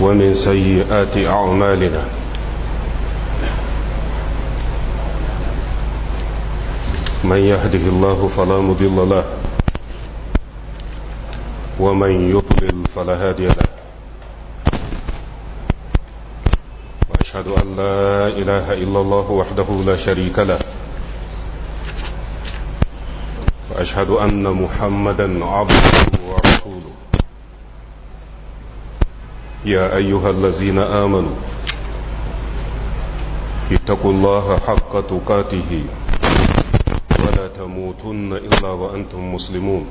ومن سيئات أعمالنا من يهده الله فلا مضل له ومن يضلل فلا هادي له وأشهد أن لا إله إلا الله وحده لا شريك له وأشهد أن محمدا عبده ورسوله يا أيها الذين آمنوا اتقوا الله حق تقاته ولا تموتن إلا وأنتم مسلمون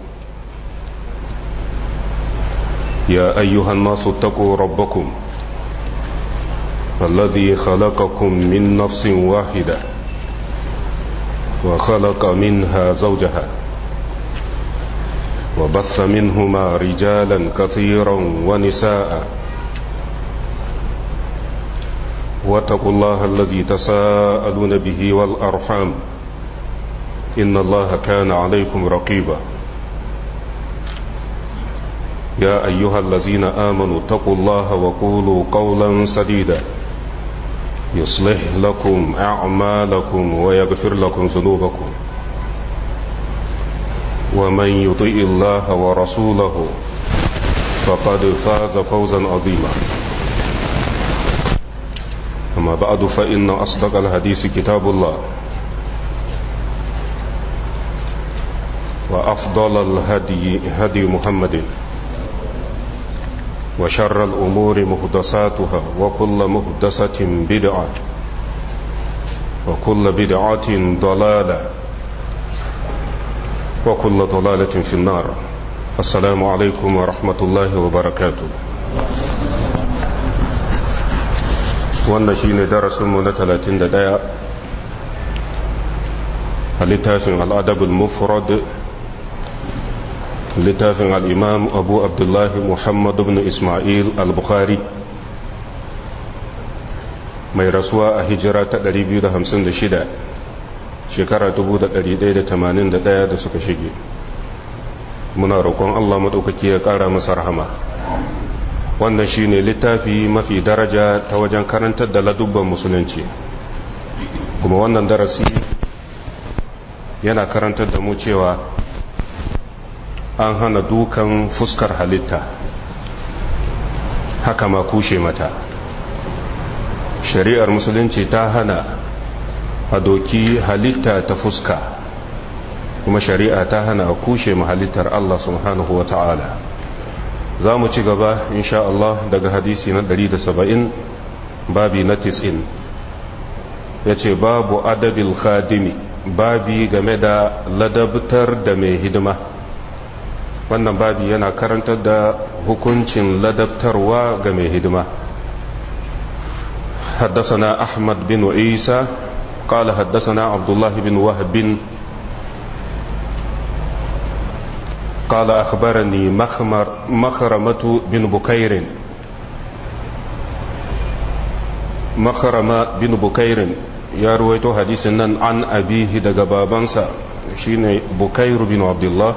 يا أيها الناس اتقوا ربكم الذي خلقكم من نفس واحدة وخلق منها زوجها وبث منهما رجالا كثيرا ونساء واتقوا الله الذي تساءلون به والأرحام إن الله كان عليكم رقيبا يا أيها الذين آمنوا اتقوا الله وقولوا قولا سديدا يصلح لكم أعمالكم ويغفر لكم ذنوبكم ومن يطيء الله ورسوله فقد فاز فوزا عظيما أما بعد فإن أصدق الحديث كتاب الله وأفضل الهدي هدي محمد وشر الأمور مهدساتها وكل مهدسة بدعة وكل بدعة ضلالة وكل ضلالة في النار السلام عليكم ورحمة الله وبركاته wannan shi ne darasinmu na 31 a littafin al'adabul mufrad littafin al'imam abu abdullahi muhammad ibn ismail al-bukhari mai rasuwa a hijira ta 256 shekara 1181 da suka shige muna roƙon allah maɗaukaki ya ƙara masa rahama wannan shi ne littafi mafi daraja ta wajen karantar da ladubban musulunci kuma wannan darasi yana karantar da mu cewa an hana dukan fuskar halitta haka ma kushe mata shari'ar musulunci ta hana a doki halitta ta fuska kuma shari'a ta hana a kushe ma halittar Allah subhanahu wa ta'ala za mu ci gaba insha Allah daga hadisi na 170 babi na 90 ya ce babu adabil khadimi babi game da ladabtar da mai hidima wannan babi yana karantar da hukuncin ladabtarwa ga mai hidima حدثنا أحمد بن عيسى قال حدثنا عبد الله بن وهب قال أخبرني مخمر مخرمة بن بكير مخرمة بن بكير يا رويتو حديثنا عن أبيه دقبابانسا شين بكير بن عبد الله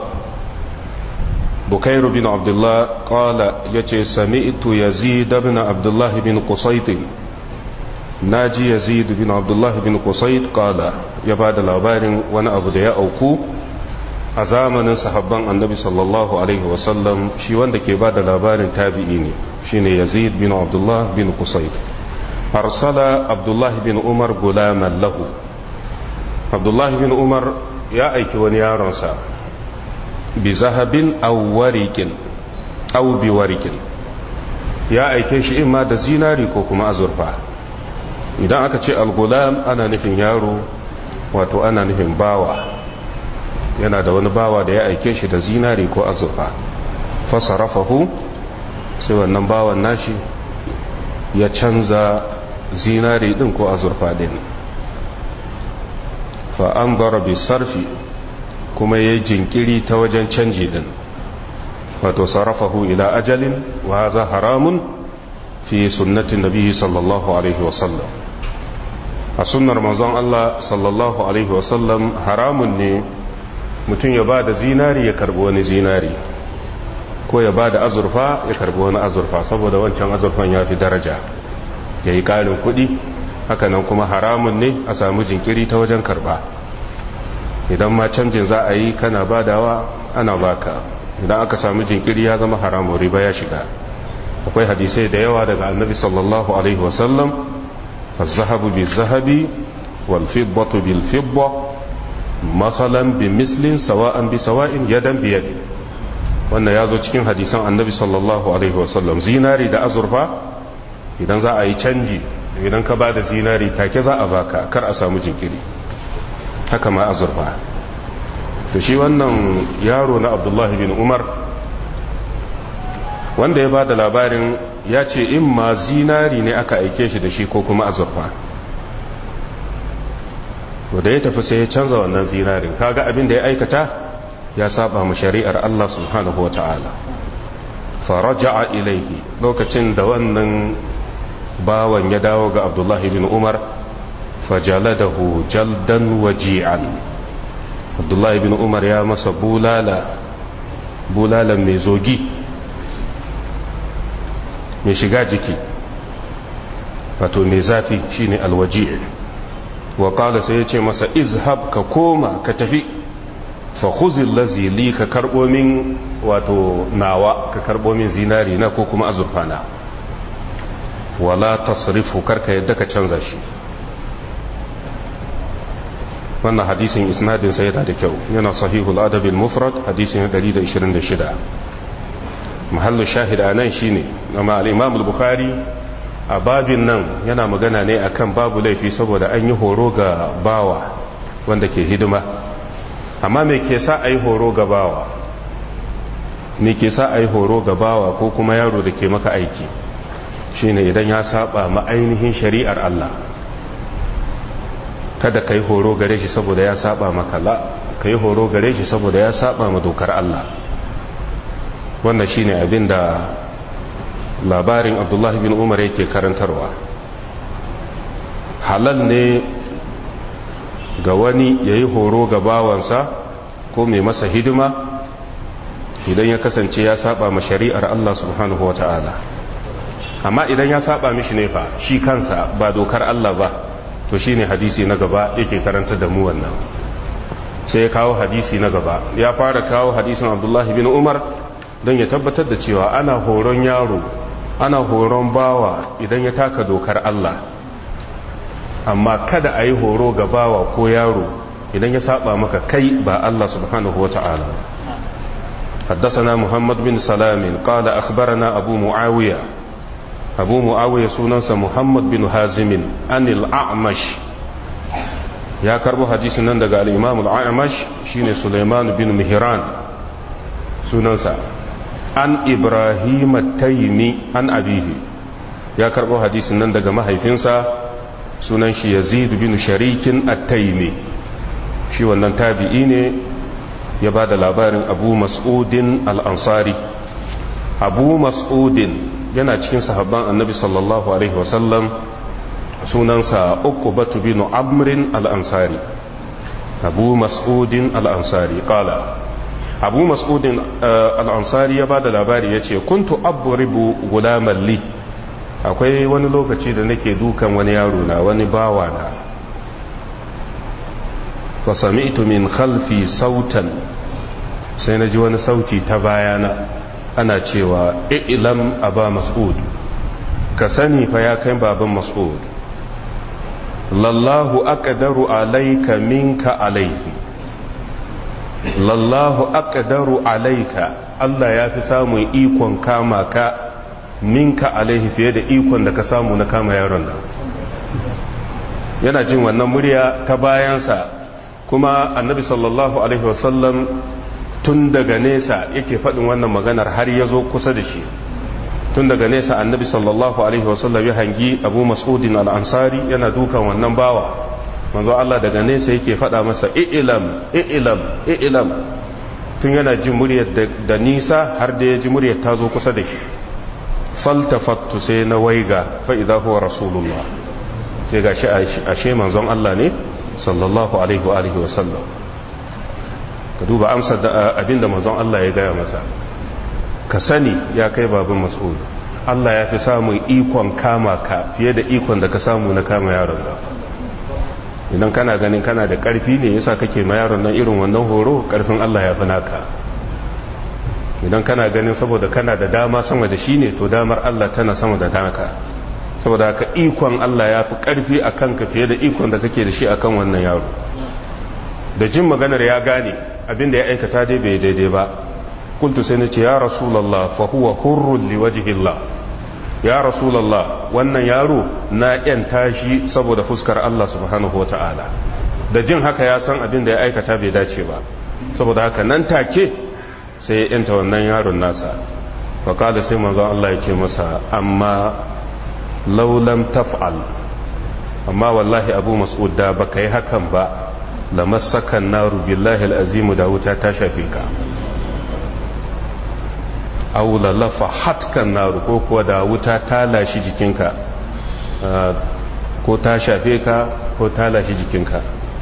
بكير بن عبد الله قال يتي سمعت يزيد بن عبد الله بن قصيط ناجي يزيد بن عبد الله بن قصيط قال يبعد الأبار وانا أبو دياء أوكو a zamanin sahabban annabi sallallahu alaihi wasallam shi wanda ke ba da labarin tabi'i ne shine yazid bin abdullah bin kusaid arsala abdullah bin umar gulaman lahu abdullah bin umar ya aiki wani yaronsa bi zahabin aw warikin aw bi warikin ya aike shi imma da zinari ko kuma azurfa idan aka ce al-gulam ana nufin yaro wato ana nufin bawa yana da wani bawa da ya aike shi da zinari ko azurfa fasarafahu sai wannan bawan nashi ya canza zinari din ko azurfa din fa'an bi sarfi kuma ya jinkiri ta wajen canji din wato sarrafahu ila ajalin wa za haramun fi sunnatin nabi sallallahu alaihi wasallam a sunnar manzon Allah sallallahu alaihi wasallam haramun ne mutum ya ba da zinari ya karbi wani zinari ko ya ba da azurfa ya karbi wani azurfa saboda wancan azurfan ya fi daraja ya yi ƙarin kuɗi hakanan kuma haramun ne a samu jinkiri ta wajen karba idan ma canjin za a yi kana badawa ana baka idan aka samu jinkiri ya zama haramun riba ya shiga akwai hadisai da yawa daga annabi sallallahu alaihi wasallam الذهب بالذهب والفضة بالفضة مثلا بمثل سواء بسواء يدا بيد wannan ya zo cikin hadisan annabi sallallahu alaihi wasallam zinari da azurfa idan za a yi canji idan ka ba da zinari take za a baka kar a samu jinkiri haka ma azurfa to shi wannan yaro na abdullahi bin umar wanda ya ba da labarin ya ce in ma zinari ne aka aike shi da shi ko kuma azurfa da ya tafi sai ya canza wannan zinarin kaga abin da ya aikata ya saba mu shari'ar Allah subhanahu wa ta'ala faraja'a ilaihi lokacin da wannan bawan ya dawo ga abdullahi bin umar fajaladahu jaldan waji'an abdullahi bin umar ya masa bulala bulalan mai zogi mai shiga jiki wato mai zafi shine alwaji wa kala sai ya ce masa izhab ka koma ka tafi fa khuzil lazi li ka karbo min wato nawa ka karbo min zinari na ko kuma azurfana wala tasrifu karka yadda ka canza shi wannan hadisin isnadin sai yana da kyau yana sahihul adab al-mufrad hadisin 126 mahallu shahid anan shine amma al-imam al-bukhari a babin nan yana magana ne akan babu laifi saboda an yi horo ga bawa wanda ke hidima amma me ke sa ayi horo ga bawa me ke sa ayi horo ga bawa ko kuma yaro da ke maka aiki shine idan ya saba ma ainihin shari'ar Allah kada ka yi horo gare shi saboda ya saba maka la ka yi horo gare shi saboda ya saba ma dokar Allah wannan shine abin da labarin abdullahi bin umar yake karantarwa halal ne ga wani ya yi horo ga bawansa ko mai masa hidima idan ya kasance ya saba ma shari'ar Allah subhanahu wa ta'ala amma idan ya saba mishi ne fa shi kansa ba dokar Allah ba to shi ne hadisi na gaba yake karanta da mu wannan sai ya kawo hadisi na gaba ya fara kawo hadisin abdullahi bin umar don ya tabbatar da cewa ana horon yaro ana horon bawa idan ya taka dokar Allah amma kada a yi horo ga bawa ko yaro idan ya saba maka kai ba Allah subhanahu wa ta'ala حدثنا محمد بن سلام قال أخبرنا أبو معاوية أبو معاوية سننس محمد بن هازم عن الأعمش يا كربو حديث نندق الإمام الأعمش شين سليمان بن مهران سننس عن إبراهيم التيمي عن أبيه يا كربو حديث نندق محيفنسا سننش يزيد بن شريك التيمي shi wannan tabi'i ne ya ba da labarin abu mas'udin al'ansari abu mas'udin yana cikin sahabban annabi sallallahu alaihi wasallam sunansa uku batu binu amrin al'ansari abu mas'udin al'ansari kala abu mas'udin al'ansari ya ba da labari ya ce kuntu aburibu gulamalli akwai wani lokaci da nake dukan wani yaro na wani bawa na fasami'tu min khalfi sautan sai na ji wani sauti ta bayana ana cewa ilam aba mas'ud ka sani fa ya kai baban mas'ud lallahu aqdaru alayka minka alayhi lallahu aqdaru alayka Allah ya fi samun ikon kama ka minka alaihi fiye da ikon da ka samu na kama yaron nan yana jin wannan murya ta bayansa kuma annabi sallallahu alaihi wasallam tun daga nesa yake faɗin wannan maganar har ya zo kusa da shi tun daga nesa annabi sallallahu alaihi wasallam ya hangi abu mas'udin al'ansari yana dukan wannan bawa manzo Allah daga nesa yake faɗa masa i'ilam i'ilam i'ilam tun yana jin muryar da nisa har da ya ji muryar ta zo kusa da shi faltafattu sai na waiga fa idza huwa rasulullah sai gashi ashe manzon Allah ne sallallahu alaihi wa alihi wa sallam ka duba amsar da abinda manzon Allah ya gaya masa ka sani ya kai baban mas'ud Allah ya fi samun ikon kama ka fiye da ikon da ka samu na kama yaron nan idan kana ganin kana da ƙarfi ne yasa kake ma yaron nan irin wannan horo ƙarfin Allah ya fi naka idan kana ganin saboda kana da dama sama da shi ne to damar Allah tana sama da naka saboda haka ikon Allah ya fi ƙarfi a kanka fiye da ikon da kake da shi a kan wannan yaro da jin maganar ya gane abinda ya aikata dai bai daidai ba kuntu sai na ce ya rasulallah fa huwa hurrun li wajhillah ya rasulallah wannan yaro na yan tashi saboda fuskar Allah subhanahu wata'ala da jin haka ya san abinda ya aikata bai dace ba saboda haka nan take sai ya yanta wannan yaron nasa fa kada sai manzon Allah ya ce masa amma laulam taf'al amma wallahi abu mas'ud da baka yi hakan ba lamassakan naru billahi al'azimu da wuta ta shafe ka aula lafa hatkan naru ko kuwa da wuta ta lashi jikinka ko ta shafe ka ko ta lashi jikinka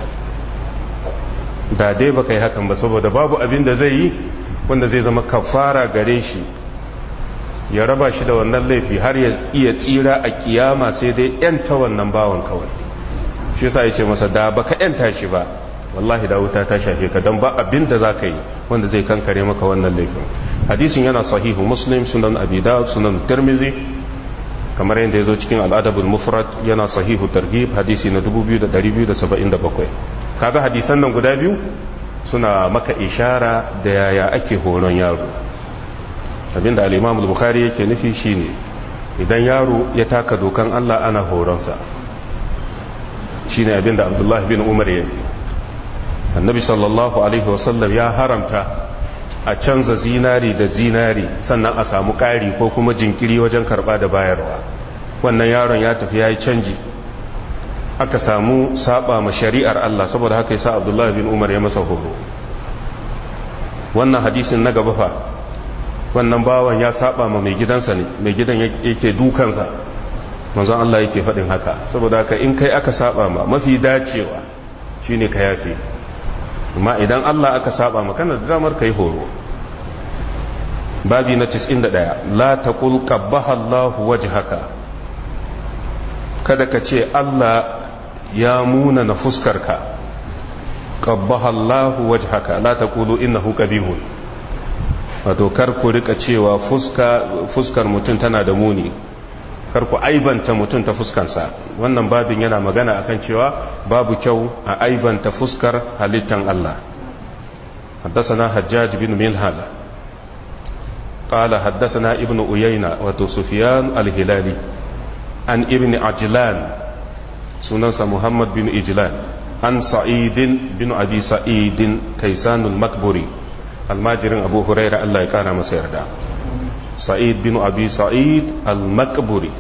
da dai baka yi hakan ba saboda babu abin da zai yi wanda zai zama kafara gare shi ya raba shi da wannan laifi har ya iya tsira a kiyama sai dai yanta wannan bawan kawai shi yasa ya ce masa da baka yanta shi ba wallahi da wuta ta shafe ka don ba abin da za ka yi wanda zai kankare maka wannan laifin hadisin yana sahihu muslim sunan abi dawud sunan tirmizi kamar yadda ya zo cikin al'adabul mufrad yana sahihu targhib hadisi na 2277 kaga hadisan nan guda biyu suna maka ishara da yaya ake horon yaro abinda al-imam al-bukhari yake nufi shine idan yaro ya taka dokan Allah ana horonsa shine abinda abdullahi bin umar ya yi annabi sallallahu alaihi wasallam ya haramta a canza zinari da zinari sannan a samu ƙari ko kuma jinkiri wajen karɓa da bayarwa wannan yaron ya tafi ya yi canji aka samu saba ma shari'ar Allah saboda haka yasa abdullahi bin umar ya masa horo wannan hadisin na gaba fa wannan bawan ya saba ma mai gidansa ne mai gidan yake dukansa manzon Allah yake faɗin haka saboda haka in kai aka saba ma mafi dacewa shine ka yafe amma idan Allah aka saba ma kana da damar kai horo babi na 91 la taqul qabbaha Allah wajhaka kada ka ce Allah ya muna na fuskarka qabbaha Allah wajhaka la taqulu innahu qabihun wato kar ku rika cewa fuska fuskar mutum tana da muni kar ku aibanta mutum ta fuskansa wannan babin yana magana akan cewa babu kyau a aibanta fuskar halittan Allah حدثنا حجاج بن ملحد قال حدثنا ابن أيينة وسفيان الهلالي عن ابن عجلان سننسى محمد بن إجلان عن سعيد بن أبي سعيد كيسان المكبري الماجر أبو هريرة الله يكان مسير ده سعيد بن أبي سعيد المكبري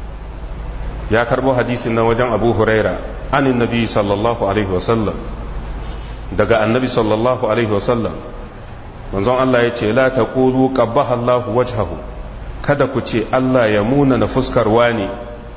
يا كربو حديث وجن أبو هريرة عن النبي صلى الله عليه وسلم daga annabi sallallahu alaihi wasallam manzon Allah ya ce la taqulu qabbaha Allah wajhahu kada ku ce Allah ya muna na fuskar wani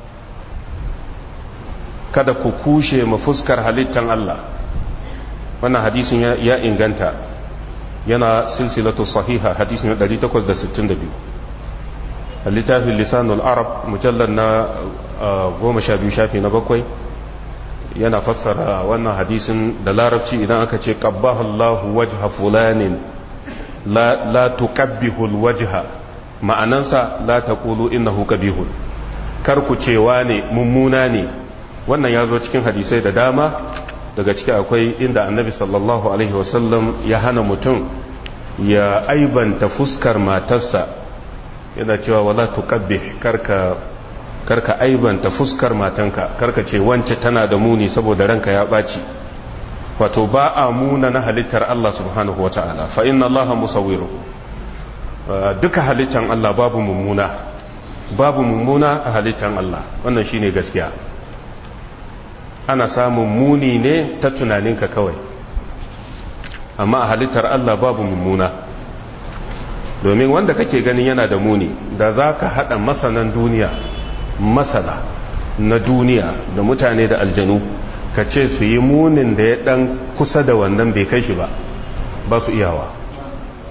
kada ku kushe ma fuskar halittan Allah wannan hadisin ya inganta yana silsilatu sahiha hadisin 862 littafin lisanul arab mujallar na goma sha biyu shafi na bakwai yana fassara wannan hadisin da larabci idan aka ce qabbaha Allahu wajha fulanin la la tuqabbihu alwajha ma'anansa la taqulu innahu qabihun kar ku cewa ne mummuna ne wannan ya zo cikin hadisai da dama daga ciki akwai inda annabi sallallahu alaihi wasallam ya hana mutum ya aibanta fuskar matarsa yana cewa wala tuqabbih karka karka aibanta fuskar matanka karka ce wance tana da muni saboda ranka ya ɓaci wato ba a muna na halittar Allah subhanahu wa ta'ala fa inna Allah musawwiru duka halittar Allah babu mummuna babu mummuna a halittar Allah wannan shine gaskiya ana samun muni ne ta tunaninka kawai amma a halittar Allah babu mummuna domin wanda kake ganin yana da muni da za ka haɗa masanan duniya masana na duniya da mutane da aljanu ka ce su yi munin da ya dan kusa da wannan bai kai shi ba ba su iyawa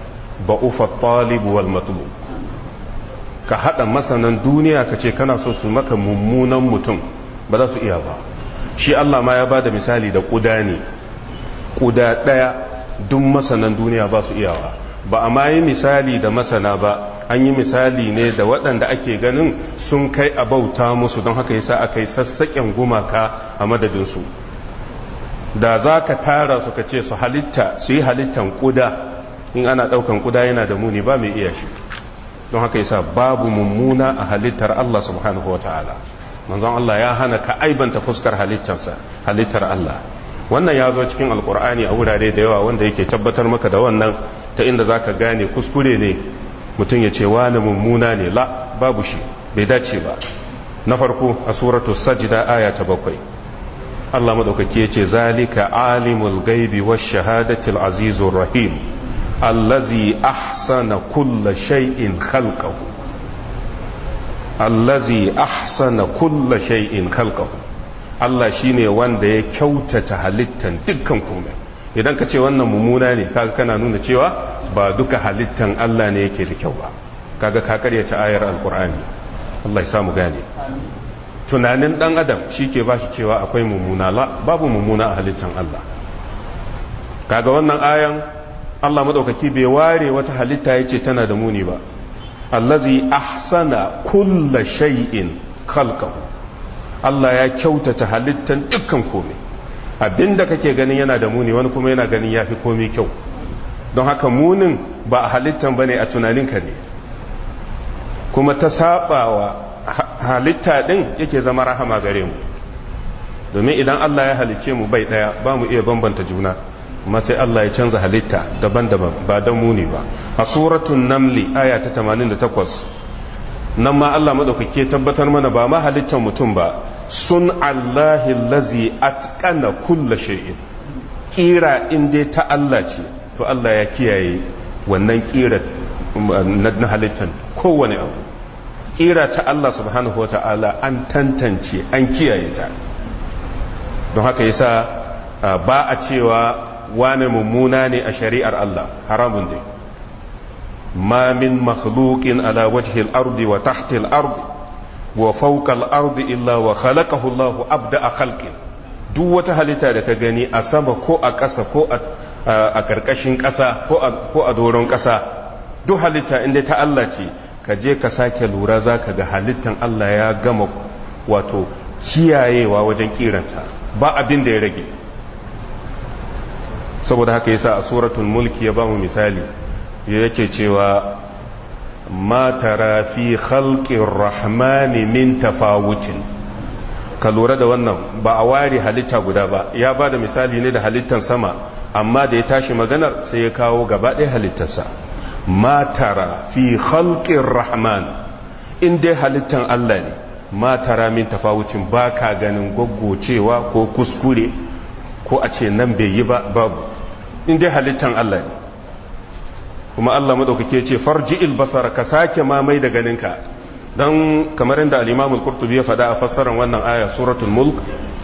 ba'ufa talib wal matlub ka hada masanan duniya ka ce kana so su maka mummunan mutum ba za su iya ba shi Allah ma ya bada misali da kuda ne kuda daya duk masanan duniya ba su iyawa ba a ma yi misali da masana ba an yi misali ne da waɗanda ake ganin sun kai a bauta musu don haka yasa aka yi sassaƙen gumaka a madadinsu da za ka tara su ka ce su halitta su yi halittan kuda in ana ɗaukan kuda yana da muni ba mai iya shi don haka yasa babu mummuna a halittar Allah subhanahu wa ta'ala manzon Allah ya hana ka aibanta fuskar halittarsa halittar Allah wannan ya zo cikin alkur'ani a wurare da yawa wanda yake tabbatar maka da wannan ta inda za ka gane kuskure ne mutum ya ce wani mummuna ne la babu shi bai dace ba na farko a suratu sajida aya ta bakwai Allah madaukaki ya ce zalika alimul gaibi wa shahadatil azizur rahim allazi ahsana kulla shay'in khalqahu allazi ahsana kulla shay'in khalqahu Allah shine wanda ya kyautata halittan dukkan komai idan ka ce wannan mummuna ne kaga kana nuna cewa ba duka halittan Allah ne yake da kyau ba kaga ka karyata ayar alkur'ani Allah ya samu gane tunanin dan adam shike ba shi cewa akwai mummuna la babu mummuna a halittan Allah kaga wannan ayan Allah madaukaki bai ware wata halitta yace tana da muni ba allazi ahsana kulla shay'in khalqahu Allah ya kyautata halittan dukkan komai abinda kake ganin yana da muni wani kuma yana ganin yafi komai kyau don haka munin ba a halittan bane a tunaninka ne kuma ta sabawa halitta din yake zama rahama gare mu domin idan Allah ya halice mu bai daya ba mu iya bambanta juna amma sai Allah ya canza halitta daban-daban ba don muni ba a suratun namli aya ta 88 nan ma Allah madaukake tabbatar mana ba ma halittar mutum ba sun Allahi lazi atqana kulla shay'in kira in dai ta Allah ce to Allah ya kiyaye wannan kira na halittar kowane abu kira ta Allah subhanahu wata'ala an tantance an kiyaye ta don haka yasa ba a cewa wane mummuna ne a shari'ar Allah haramun ne ma min makhluqin ala wajhi al-ardi wa tahti al-ardi wa fawqa al-ardi illa wa khalaqahu Allah abda'a khalqin duk wata halitta da ka gani a sama ko a ƙasa ko a karkashin ƙasa ko a doron ƙasa duk halitta inda ta Allah ce ka je ka sake lura zaka ga halittan Allah ya gama wato kiyayewa wajen kiranta ba abin da ya rage saboda haka yasa a suratul mulki ya bamu misali yake cewa ma tara fi khalqir rahmani min tafawutin ka lura da wannan ba a ware halitta guda ba ya ba da misali ne da halittan sama amma da ya tashi maganar sai ya kawo gaba ɗaya halittarsa ma tara fi khalqir rahman in dai halittan Allah ne ma tara min tafawucin ba ka ganin goggocewa ko kuskure ko a ce nan bai yi ba babu in dai halittan Allah ne kuma Allah madaukake ce farji basara ka sake mamai da ganinka don kamar inda al-Imam al-Qurtubi ya faɗa a fassarar wannan aya suratul mulk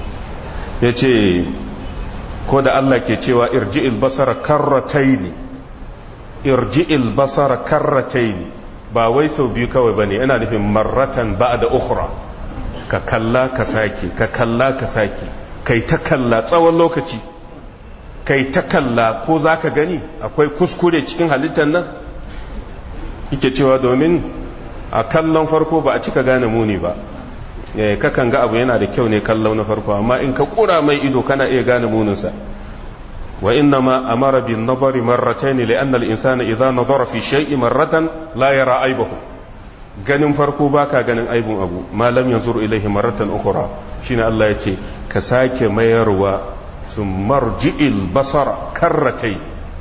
yace ko da Allah ke cewa irji'il basara karrataini irji'il basara karrataini ba wai sau biyu kawai bane yana nufin marratan ba'da ukhra ka kalla ka sake ka kalla ka sake kai ta kalla tsawon lokaci kai ta kalla ko za ka gani akwai kuskure cikin halittar nan yake cewa domin a kallon farko ba a cika gane muni ba kakan ga abu yana da kyau ne kallon na farko amma in ka kura mai ido kana iya gane muninsa wa inna ma amara bin nazari marratayn li anna al insana idha nazara fi shay'in marratan la yara aibahu ganin farko baka ganin aibun abu ma lam yanzur ilayhi marratan ukhra shine Allah yace ka sake mayarwa sun marji'il basara karratai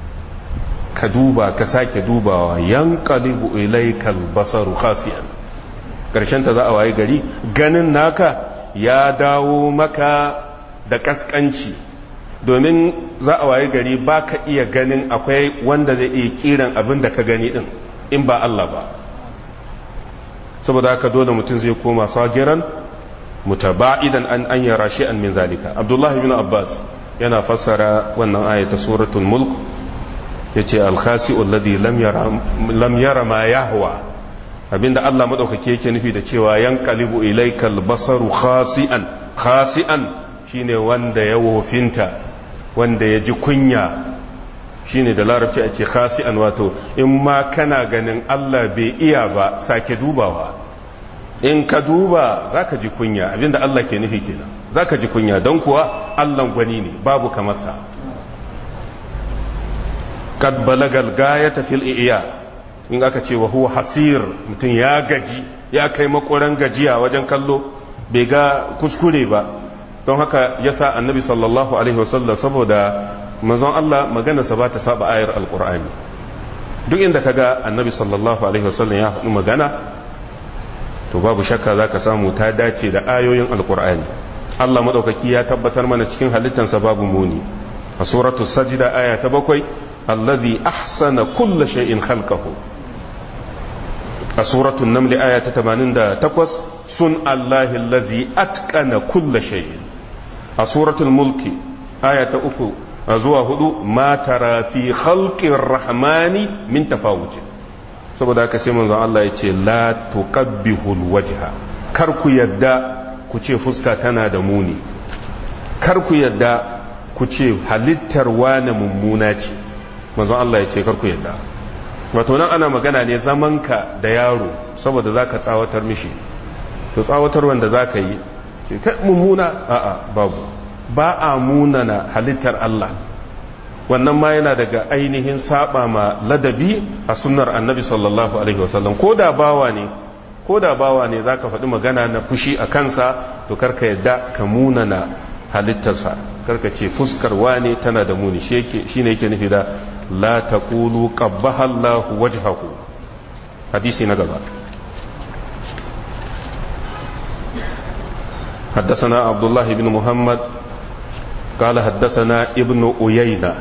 ka duba ka sake dubawa yan kalibu ilaikal basaru khasiyan ƙarshen ta za a waye gari ganin naka ya dawo maka da kaskanci domin za a waye gari ba ka iya ganin akwai wanda zai iya kiran abin da ka gani din in ba Allah ba saboda haka dole mutum zai koma sagiran mutaba'idan an an yara shi'an min zalika abdullahi bin abbas yana fassara wannan aya ta suratul mulk yace al-khasi'u alladhi lam yara lam yara ma yahwa abinda Allah madaukake yake nufi da cewa yanqalibu ilaykal basaru khasi'an khasi'an shine wanda ya wofinta wanda ya ji kunya shine da larabci ake khasi'an wato in ma kana ganin Allah bai iya ba sake dubawa in ka duba zaka ji kunya abinda Allah ke nufi kenan zaka ji kunya don kuwa Allah gwani ne babu kamarsa kad balagal gayata fil iya in aka ce wa huwa hasir mutum ya gaji ya kai makoran gajiya wajen kallo bai ga kuskure ba don haka yasa annabi sallallahu alaihi wasallam saboda manzon Allah maganarsa ba ta saba ayar alkur'ani duk inda kaga annabi sallallahu alaihi wasallam ya faɗi magana to babu shakka zaka samu ta dace da ayoyin alkur'ani Allah madaukaki ya tabbatar mana cikin halittansa babu muni a suratu sajda aya ta bakwai allazi ahsana kulla shay'in khalqahu a suratu naml aya ta 88 sun allahi allazi atqana kulla shay'in a suratul mulki aya ta uku zuwa hudu ma tara fi khalqir rahmani min tafawutin saboda haka sai manzon Allah ya ce la tuqabbihul wajha kar ku yadda ku ce fuska tana da muni kar ku yadda ku ce halittar wani mummuna ce manzon Allah ya ce kar ku yadda wato nan ana magana ne zamanka da yaro saboda zaka tsawatar mishi to tsawatar wanda zaka yi ce kai mummuna a'a babu ba a munana halittar Allah wannan ma yana daga ainihin saba ma ladabi a sunnar annabi sallallahu alaihi wasallam ko da bawa ne ko da bawa ne zaka faɗi magana na fushi a kansa to karka yadda ka munana halittarsa karka ce fuskar wane tana da muni shi ne yake nufi da la taqulu qabbaha Allahu wajhahu hadisi na gaba حدثنا عبد الله بن محمد قال حدثنا ابن أيينة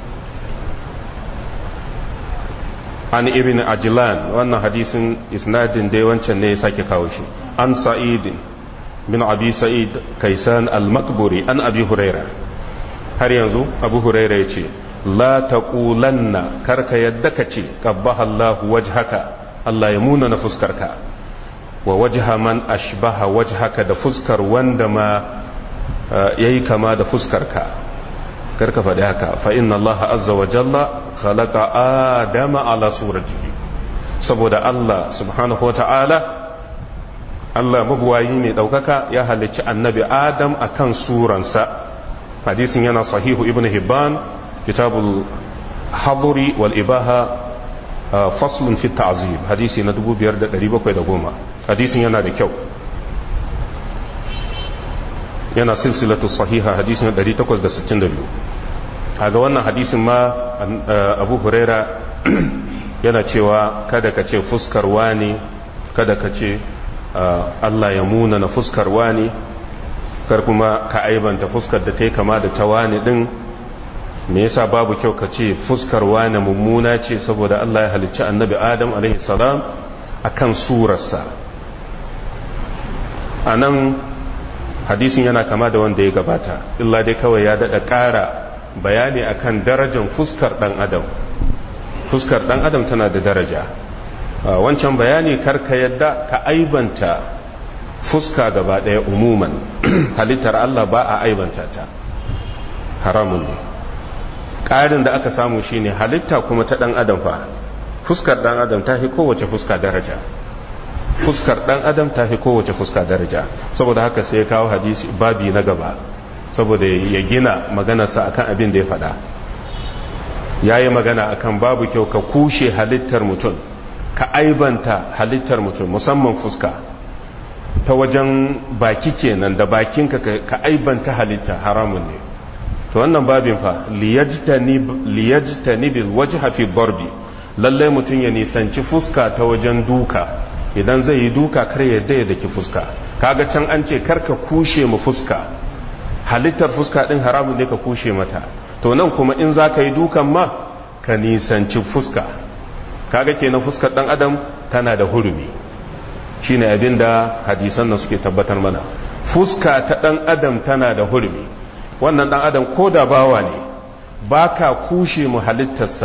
عن ابن عجلان وأن حديث إسناد ديوان شنة ساكي كاوشي عن سعيد بن أبي سعيد كيسان المقبري عن أبي هريرة har yanzu abu huraira ya ce la taqulanna karka yadda ka ce qabbaha Allah wajhaka Allah ya muna na fuskarka wa wajha man ashbaha wajhaka da fuskar wanda ma yayi kama da fuskarka karka faɗi haka fa inna Allah azza wa jalla khalaqa adama ala suratihi saboda Allah subhanahu wa ta'ala Allah mabuwayi ne ɗaukaka ya halicci annabi Adam akan suransa hadisin yana sahihu ibn Hibban kitabul haduri wal ibaha faslun fi ta'zib hadisi na 5710 hadisin yana da kyau yana silsilatu sahiha hadisin 862 kaga wannan hadisin ma abu huraira yana cewa kada ka ce fuskar wani kada ka ce Allah ya muna na fuskar wani kar kuma ka aibanta fuskar da ta yi kama da ta wani din me yasa babu kyau ka ce fuskar wani mummuna ce saboda Allah ya halicci annabi Adam alaihi salam akan surarsa a nan hadisin yana kama da wanda ya gabata illa dai kawai ya daɗa ƙara bayani akan darajar fuskar ɗan adam fuskar ɗan adam tana da daraja wancan bayani karka yadda ka aibanta fuska gaba ɗaya umuman halittar Allah ba a aibanta ta haramun ne ƙarin da aka samu shine halitta kuma ta ɗan adam fa fuskar ɗan adam ta fi kowace fuska daraja fuskar ɗan adam ta fi kowace fuska daraja saboda haka sai ya kawo hadisi babi na gaba saboda ya gina maganarsa akan abin da ya faɗa ya yi magana akan babu kyau ka kushe halittar mutum ka aibanta halittar mutum musamman fuska ta wajen baki kenan da bakinka ka aibanta halitta haramun ne to wannan babin fa liyajtani bil wajha fi darbi lalle mutum ya nisanci fuska ta wajen duka idan zai yi duka kar ya daya daki fuska kaga can an ce karka kushe mu fuska halittar fuska din haramun ne ka kushe mata to nan kuma in za ka yi dukan ma ka nisanci fuska kaga kenan fuskar dan adam tana da hurumi shine abin da hadisan nan suke tabbatar mana fuska ta dan adam tana da hurumi wannan dan adam ko da bawa ne baka kushe mu halittarsa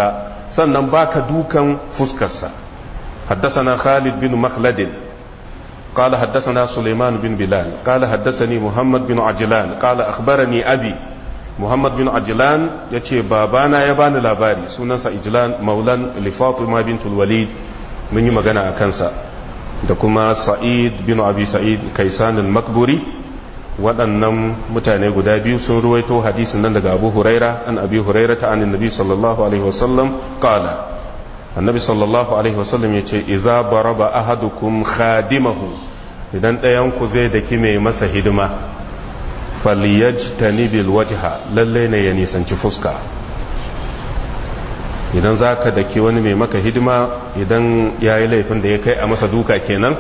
sannan baka dukan fuskarsa حدثنا خالد بن مخلد قال حدثنا سليمان بن بلال قال حدثني محمد بن عجلان قال أخبرني أبي محمد بن عجلان يتي بابانا يبان لاباري سننسى إجلان مولان لفاطمة بنت الوليد من يمغنى أكنسا دكما سعيد بن أبي سعيد كيسان المكبري waɗannan mutane guda biyu sun ruwaito hadisin nan daga abu huraira an abi huraira ta anin nabi sallallahu alaihi wasallam qala annabi sallallahu alaihi wasallam ya ce iza baraba ahadukum khadimahu idan ɗayan ku zai daki mai masa hidima falyajtani bil wajha lalle ne ya nisanci fuska idan za ka daki wani mai maka hidima idan ya yi laifin da ya kai a masa duka kenan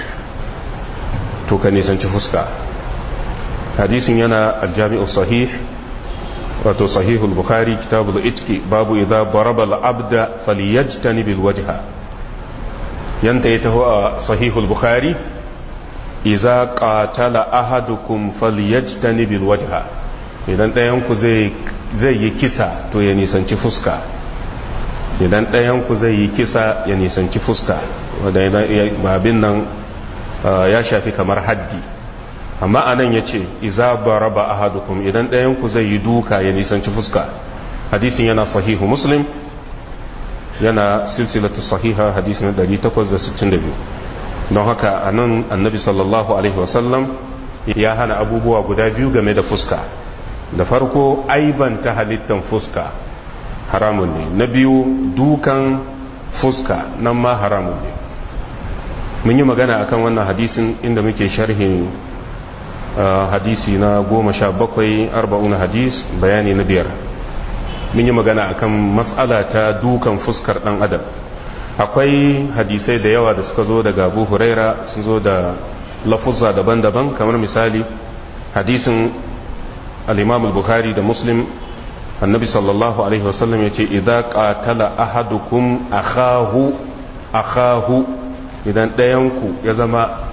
to ka nisanci fuska hadisin yana aljami'u sahih wato sahihul bukhari kitabul itki babu idza baraba al-abda falyajtani bil wajha yanta ya taho a sahihul bukhari idza qatala ahadukum falyajtani bil wajha idan ɗayan ku zai zai yi kisa to ya nisanci fuska idan ɗayan ku zai yi kisa ya nisanci fuska wanda babin nan ya shafi kamar haddi amma anan ya ce iza baraba ahadukum idan ɗayanku zai yi duka ya nisanci fuska hadisin yana sahihu muslim yana silsilatu sahiha hadisin 862 don haka anan annabi sallallahu alaihi wasallam ya hana abubuwa guda biyu game da fuska da farko aibanta halittan fuska haramun ne na biyu dukan fuska nan ma haramun ne mun yi magana akan wannan hadisin inda muke sharhin hadisi na goma sha bakwai arba'una hadis bayani na biyar mun yi magana akan matsala ta dukan fuskar dan adam akwai hadisai da yawa da suka zo daga abu huraira sun zo da lafuzza daban-daban kamar misali hadisin al-imam al-bukhari da muslim annabi sallallahu alaihi wasallam ya ce idan qatala ahadukum akhahu akhahu idan ɗayanku ya zama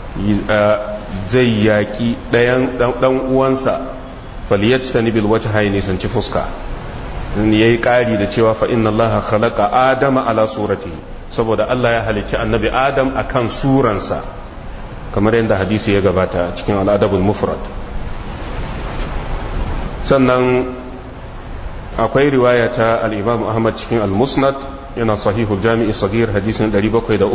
zai yaƙi ɗan uwansa faliyat ta nibil wata haini nisanci fuska ya yi ƙari da cewa fa inna allaha khalaqa adama ala surati saboda Allah ya halicci annabi adam akan suransa kamar yadda hadisi ya gabata cikin al'adabul mufrad sannan akwai riwaya ta al-imam ahmad cikin al-musnad yana sahihul jami'i sagir hadisin 703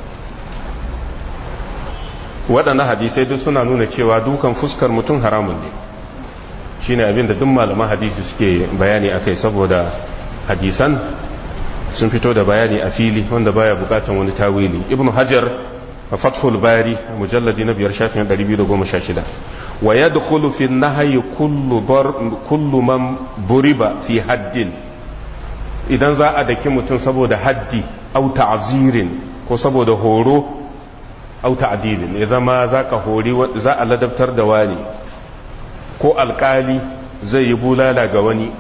waɗannan hadisai duk suna nuna cewa dukan fuskar mutum haramun ne shi ne abinda duk malaman hadisi suke bayani a kai saboda hadisan sun fito da bayani a fili wanda baya bukatan wani tawili ibn hajar a fathul bari mujalladi na biyar shafin 216 wa ya dukulu fi nahayi kullu man buriba fi haddin idan za a daki mutum saboda haddi au ta'zirin ko saboda horo au ta'dilin ya zama za ka hori za a ladabtar da wani ko alkali zai yi bulala ga wani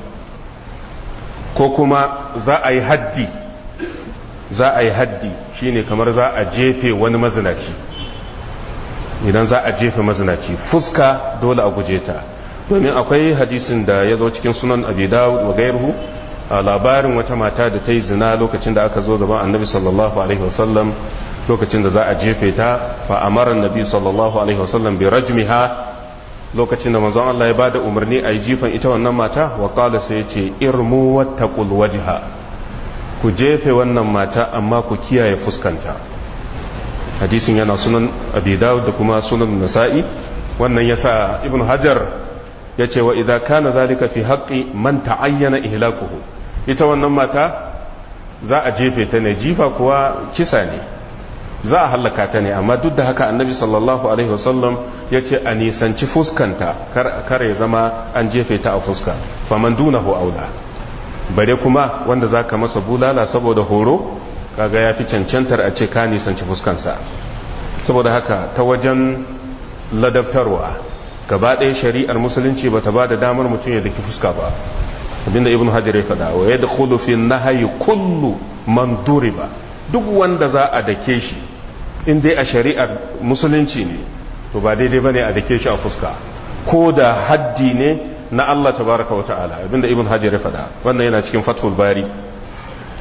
ko kuma za a yi haddi za a yi haddi shine kamar za a jefe wani mazinaci idan za a jefe mazinaci fuska dole a guje ta domin akwai hadisin da ya zo cikin sunan abi dawud wa gairuhu a labarin wata mata da ta yi zina lokacin da aka zo gaban annabi sallallahu alaihi wasallam lokacin da za a jefe ta fa amara annabi sallallahu alaihi wasallam bi rajmiha lokacin da manzon Allah ya bada umarni a yi jifan ita wannan mata wa qala sai ya ce irmu wattaqul wajha ku jefe wannan mata amma ku kiyaye fuskanta hadisin yana sunan abi dawud da kuma sunan nasa'i wannan yasa ibnu hajar ya ce wa idza kana zalika fi haqqi man ta'ayyana ihlakuhu ita wannan mata za a jefe ta ne jifa kuwa kisa ne za a hallaka ta ne amma duk da haka annabi sallallahu alaihi wasallam ya ce a nisanci fuskanta kar ya zama an jefe ta a fuska faman dunahu aula bare kuma wanda za ka masa bulala saboda horo kaga ya fi cancantar a ce ka nisanci fuskansa saboda haka ta wajen ladabtarwa gaba ɗaya shari'ar musulunci ba ta ba da damar mutum ya daki fuska ba abinda ibn hajar ya faɗa wa yadda fi nahayi kullu man duriba duk wanda za a dake shi in dai a shari'ar musulunci ne to ba daidai bane a dake shi a fuska ko da haddi ne na Allah tabaraka wa ta'ala abinda ibn hajar ya faɗa wannan yana cikin fathul bari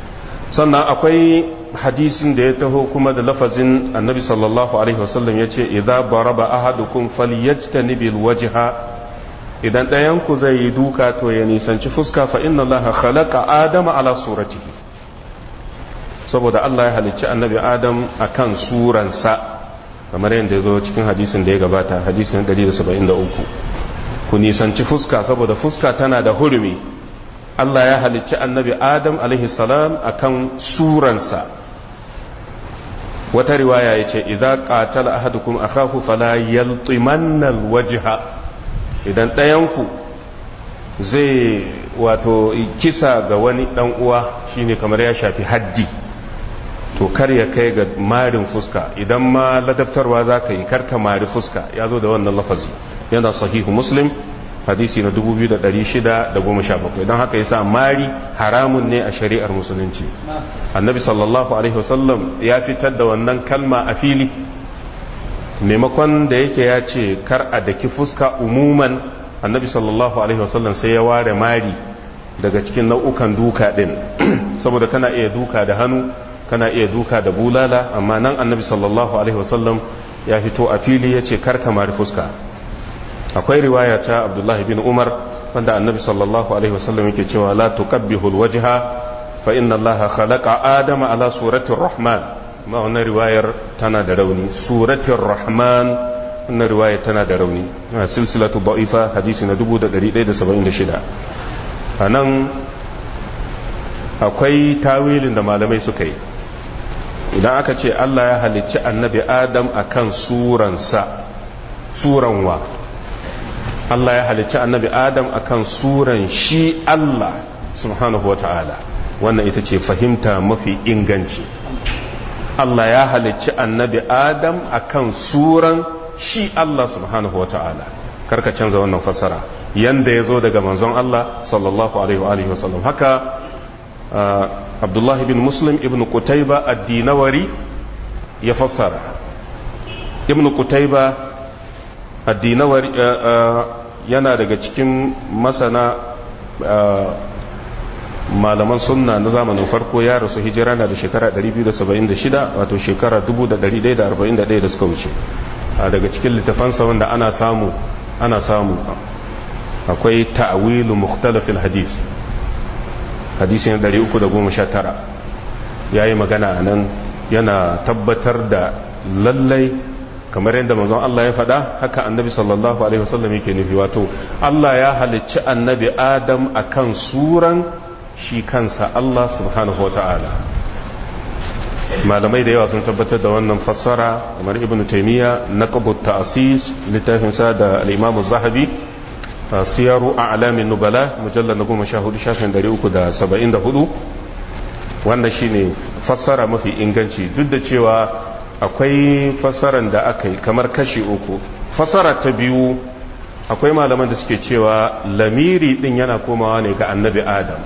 sannan akwai hadisin da ya taho kuma da lafazin annabi sallallahu alaihi wasallam ya ce idza baraba ahadukum falyajtanibil wajha idan ɗayanku zai yi duka to ya nisanci fuska fa inna allaha khalaqa adama ala suratihi saboda Allah ya halicci annabi adam akan suransa kamar yadda ya zo cikin hadisin da ya gabata hadisin 173 ku nisanci fuska saboda fuska tana da hurumi Allah ya halicci annabi Adam salam akan suransa wata riwaya ya ce idza qatala ahadukum akahu fala yaltimanna alwajha idan ɗayanku zai wato kisa ga wani dan uwa shine kamar ya shafi haddi to kar ya kai ga marin fuska idan ma ladabtarwa za ka yi karka mari fuska ya zo da wannan lafazi yana sahihu muslim hadisi na 2617 don haka yasa mari haramun ne a shari'ar musulunci annabi sallallahu alaihi wasallam ya fitar da wannan kalma a fili maimakon da yake ya ce kar a daki fuska umuman annabi sallallahu alaihi wasallam sai ya ware mari daga cikin nau'ukan duka din saboda kana iya duka da hannu kana iya duka da bulala amma nan annabi sallallahu alaihi wasallam ya fito a fili ya ce kar ka mari fuska akwai riwaya ta abdullahi bin umar wanda annabi sallallahu alaihi wasallam yake cewa la tuqabbihu alwajha fa inna allaha khalaqa adama ala suratir rahman ma wannan riwayar tana da rauni suratir rahman wannan riwaya tana da rauni silsilatu da'ifa hadisi na 1176 anan akwai tawilin da malamai suka yi idan aka ce Allah ya halicci annabi Adam akan suransa suranwa Allah ya halicci annabi Adam akan suran shi Allah subhanahu wa ta'ala wannan ita ce fahimta mafi inganci Allah ya halicci annabi Adam akan suran shi Allah subhanahu wa ta'ala karka canza wannan fasara yanda ya zo daga manzon Allah sallallahu alaihi wa sallam haka abdullahi bin muslim ibn kutaiba addinawari ya fassara ibn kutaiba addinawari yana daga cikin masana malaman sunna na zamanin farko ya rasu hijira na da shekara 276 wato shekara 1141 da suka wuce daga cikin littafansa wanda ana samu ana samu akwai ta'awilu mukhtalafil hadith hadisi na 319 ya yi magana a nan yana tabbatar da lallai kamar yadda mazan Allah ya faɗa haka annabi sallallahu alaihi wasallam yake nufi wato Allah ya halicci annabi Adam akan suran shi kansa Allah subhanahu wa ta'ala malamai da yawa sun tabbatar da wannan fassara kamar ibn taymiya naqbut ta'sis littafin sa da al-imam az-zahabi siyaru a'lamin nubala mujallal na 14 shafin 374 wannan shine fassara mafi inganci duk da cewa akwai fassaran da aka yi kamar kashi uku fassara ta biyu akwai malaman da suke cewa lamiri din yana komawa ne ga annabi adam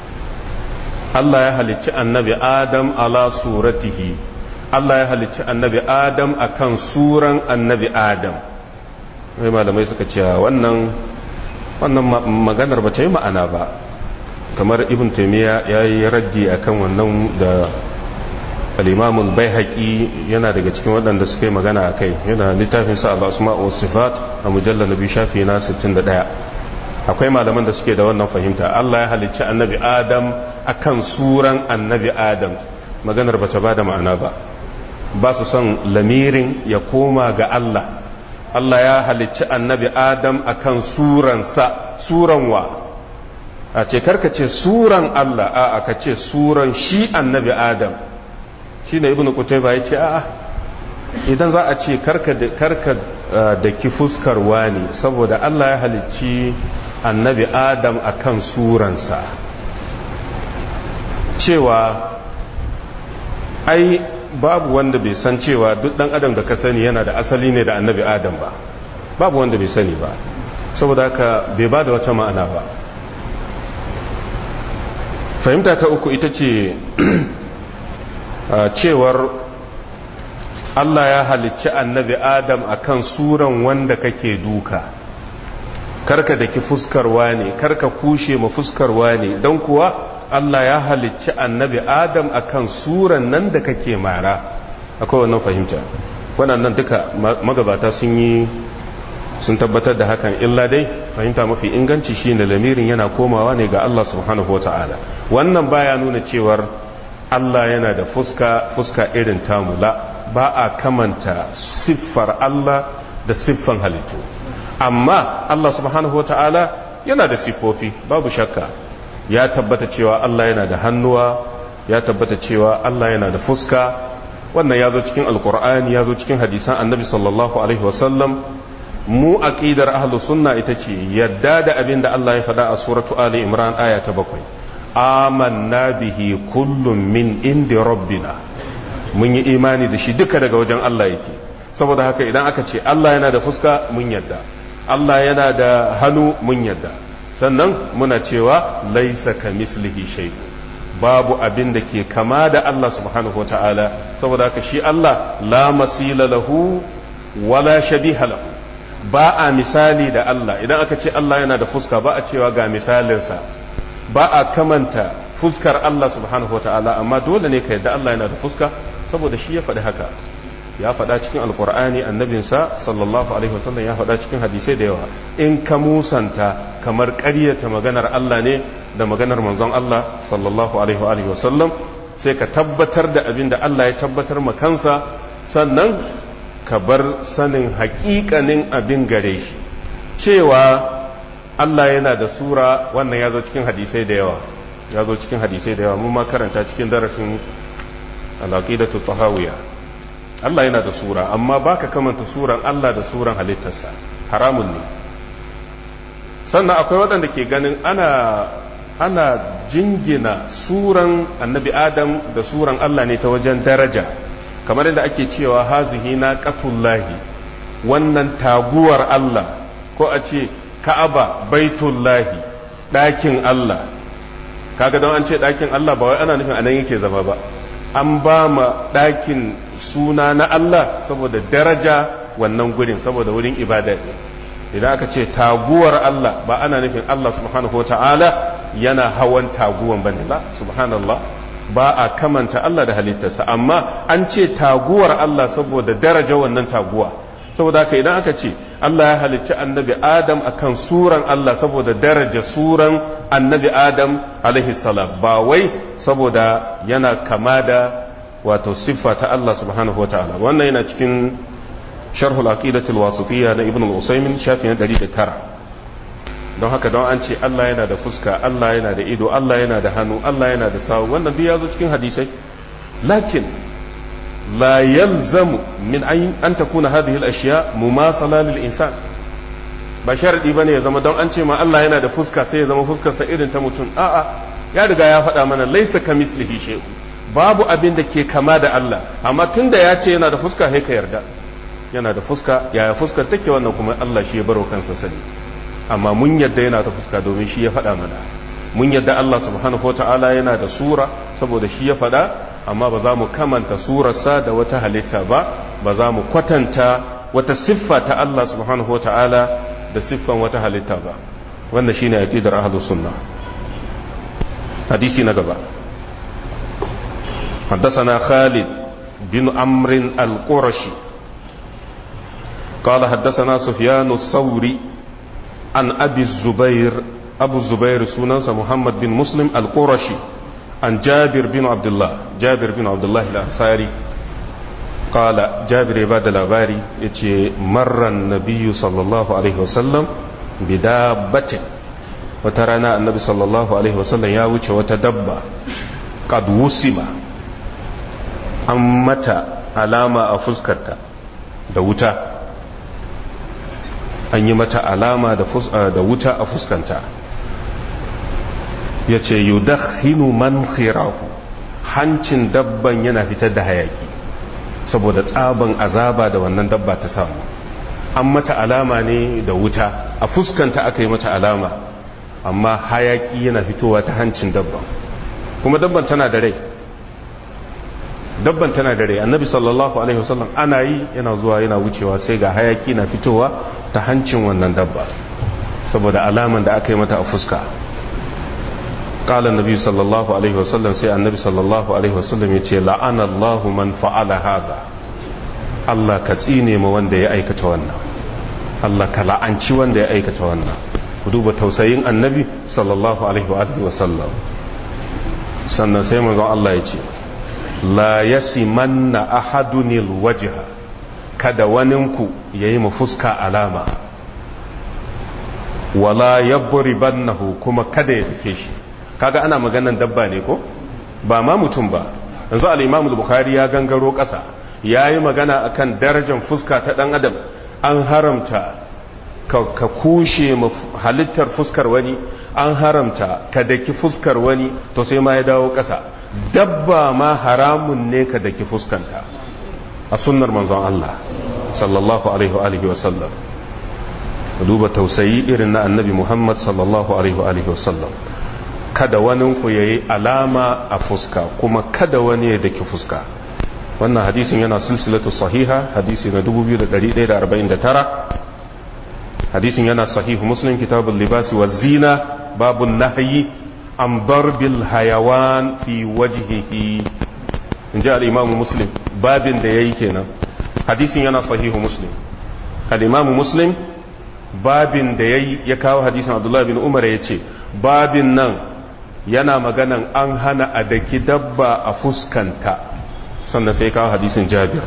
Allah ya halicci annabi adam ala suratihi Allah ya halicci annabi adam akan suran annabi adam wai malamai suka cewa wannan wannan maganar ba ta yi ma'ana ba kamar ibn taimiyya ya yi raddi a kan wannan da alimamun bai haƙi yana daga cikin waɗanda suka yi magana a kai yana littafin sa al'asma wa sifat a mujallar na biyu shafi na 61 akwai malaman da suke da wannan fahimta Allah ya halicci annabi adam akan suran annabi adam maganar ba ta ba da ma'ana ba ba su son lamirin ya koma ga Allah Allah ya halicci annabi adam akan suransa suran wa a ce karka ce suran Allah a aka ce suran shi annabi Adam shi ne ibn Qutayba ya ce a idan za a ce karka da ki fuskar wani saboda Allah ya halicci annabi Adam akan suransa cewa ai babu wanda bai san cewa duk dan adam da ka sani yana da asali ne da annabi Adam ba babu wanda bai sani ba saboda haka bai ba da wata ma'ana ba fahimta ta uku ita ce cewar Allah ya halicci annabi Adam akan suran wanda kake duka karka da ki fuskarwa ne karka kushe ma fuskarwa ne don kuwa Allah ya halicci annabi Adam akan suran nan da kake mara akwai wannan fahimta waɗannan duka magabata sun yi sun tabbatar da hakan illa dai fahimta mafi inganci shine lamirin yana komawa ne ga Allah subhanahu wata'ala wannan baya nuna cewar Allah yana da fuska fuska irin tamula ba a kamanta siffar Allah da siffan halittu amma Allah subhanahu wata'ala yana da siffofi babu shakka ya tabbata cewa Allah yana da hannuwa ya tabbata cewa Allah yana da fuska wannan ya zo cikin alkur'ani ya zo cikin hadisan annabi sallallahu alaihi wasallam mu aqidar ahlus sunna ita ce yadda da abin da Allah ya faɗa a suratu ali imran aya ta bakwai amanna bihi kullum min indi rabbina mun yi imani da shi duka daga wajen Allah yake saboda haka idan aka ce Allah yana da fuska mun yadda Allah yana da hannu mun yadda sannan muna cewa laisa ka mislihi shay'un babu abin da ke kama da Allah subhanahu wataala saboda haka shi Allah la masila lahu wala shabiha lahu ba a misali da Allah idan aka ce Allah yana da fuska ba a cewa ga misalinsa ba a kamanta fuskar Allah subhanahu wataala amma dole ne ka yadda Allah yana da fuska saboda shi ya faɗi haka ya faɗa cikin alkur'ani annabinsa sallallahu alaihi wasallam ya faɗa cikin hadisai da yawa in ka musanta kamar ƙaryata maganar Allah ne da maganar manzon Allah sallallahu alaihi wasallam sai ka tabbatar da abin da Allah ya tabbatar ma kansa sannan ka bar sanin haƙiƙanin abin gare shi cewa Allah yana da sura wannan ya zo cikin hadisai da yawa ya zo cikin hadisai da yawa mun ma karanta cikin darasin al-aqidatu tahawiyya Allah yana da sura amma baka kamanta suran Allah da suran halittarsa haramun ne sannan akwai waɗanda ke ganin ana ana jingina suran annabi Adam da suran Allah ne ta wajen daraja kamar yadda ake cewa hazihi na qatullahi wannan taguwar Allah ko a ce Ka'aba baitullahi ɗakin Allah kaga don an ce ɗakin Allah ba wai ana nufin anan yake zama ba an ba ma ɗakin suna na Allah saboda daraja wannan gurin saboda wurin ibada ne idan aka ce taguwar Allah ba ana nufin Allah subhanahu ta'ala yana hawan taguwan bane ba subhanallah ba a kamanta Allah da halittarsa amma an ce taguwar Allah saboda daraja wannan taguwa saboda haka idan aka ce Allah ya halicci annabi Adam akan suran Allah saboda daraja suran annabi Adam alaihi salam ba wai saboda yana kama da wato siffa ta Allah subhanahu wa ta'ala wannan yana cikin sharhul aqidatul wasitiyya na ibn al-usaymin shafi na 109 don haka don an ce Allah yana da fuska Allah yana da ido Allah yana da hannu Allah yana da sawu wannan duk ya zo cikin hadisai lakin la yalzamu min an takuna hadhihi al-ashya mumasala lil insan ba sharadi bane ya zama don an ce ma Allah yana da fuska sai ya zama fuskarsa irin ta mutum a'a ya riga ya faɗa mana laysa kamislihi shay'un babu abin da ke kama da Allah amma tunda ya ce yana da fuska sai ka yarda yana da fuska yaya fuskar take wannan kuma Allah shi ya baro kansa sani amma mun yadda yana da fuska domin shi ya faɗa mana mun yadda Allah subhanahu wata'ala yana da sura saboda shi ya faɗa amma ba za mu kamanta surarsa da wata halitta ba ba za mu kwatanta wata siffa ta Allah subhanahu wata'ala da siffan wata halitta ba wannan shine aqidar ahlus sunna hadisi na gaba حدثنا خالد بن عمرو القرشي قال حدثنا سفيان الثوري عن أبي الزبير أبو الزبير سننس محمد بن مسلم القرشي عن جابر بن عبد الله جابر بن عبد الله الأنصاري قال جابر عباد الأباري يتي مر النبي صلى الله عليه وسلم بدابة وترانا النبي صلى الله عليه وسلم يا وجه وتدبى قد وسم an mata alama a fuskarta da wuta an yi mata alama da wuta a fuskanta ya ce yudakhinu man khirahu hancin dabban yana fitar da hayaki saboda tsaban azaba da wannan dabba ta samu an mata alama ne da wuta a fuskanta aka yi mata alama amma hayaki yana fitowa ta hancin dabban kuma dabban tana da rai dabban tana da rai annabi sallallahu alaihi wasallam ana yi yana zuwa yana wucewa sai ga hayaki na fitowa ta hancin wannan dabba saboda alaman da aka yi mata a fuska qala annabi sallallahu alaihi wasallam sai annabi sallallahu alaihi wasallam yace la'ana Allahu man fa'ala haza Allah ka tsine ma wanda ya aikata wannan Allah ka la'anci wanda ya aikata wannan ku duba tausayin annabi sallallahu alaihi wa alihi wasallam sannan sai manzon Allah ya ce la yasimanna ahadunil wajha kada waninku yayi mu fuska alama wala yabribannahu kuma kada ya fike shi kaga ana maganan dabba ne ko ba ma mutum ba yanzu al-Imam al-Bukhari ya gangaro ƙasa yayi magana akan darajar fuska ta dan adam an haramta ka kushe halittar fuskar wani an haramta ka daki fuskar wani to sai ma ya dawo ƙasa dabba ma haramun ne ka daki fuskanta a sunnar manzon Allah sallallahu alaihi wa sallam duba tausayi irin na annabi Muhammad sallallahu alaihi wa sallam kada wani ku yayi alama a fuska kuma kada wani ya daki fuska wannan hadisin yana silsilatu sahiha hadisi na 2149 hadisin yana sahihu muslim kitabul libasi wa zina babun nahyi an darbil hayawan fi wajhihi in ji al-imamu muslim babin da yayi kenan hadisin yana sahihu muslim al-imamu muslim babin da yayi ya kawo hadisin abdullah bin umar ya ce babin nan yana maganan an hana a daki dabba a fuskanta sannan sai kawo hadisin jabir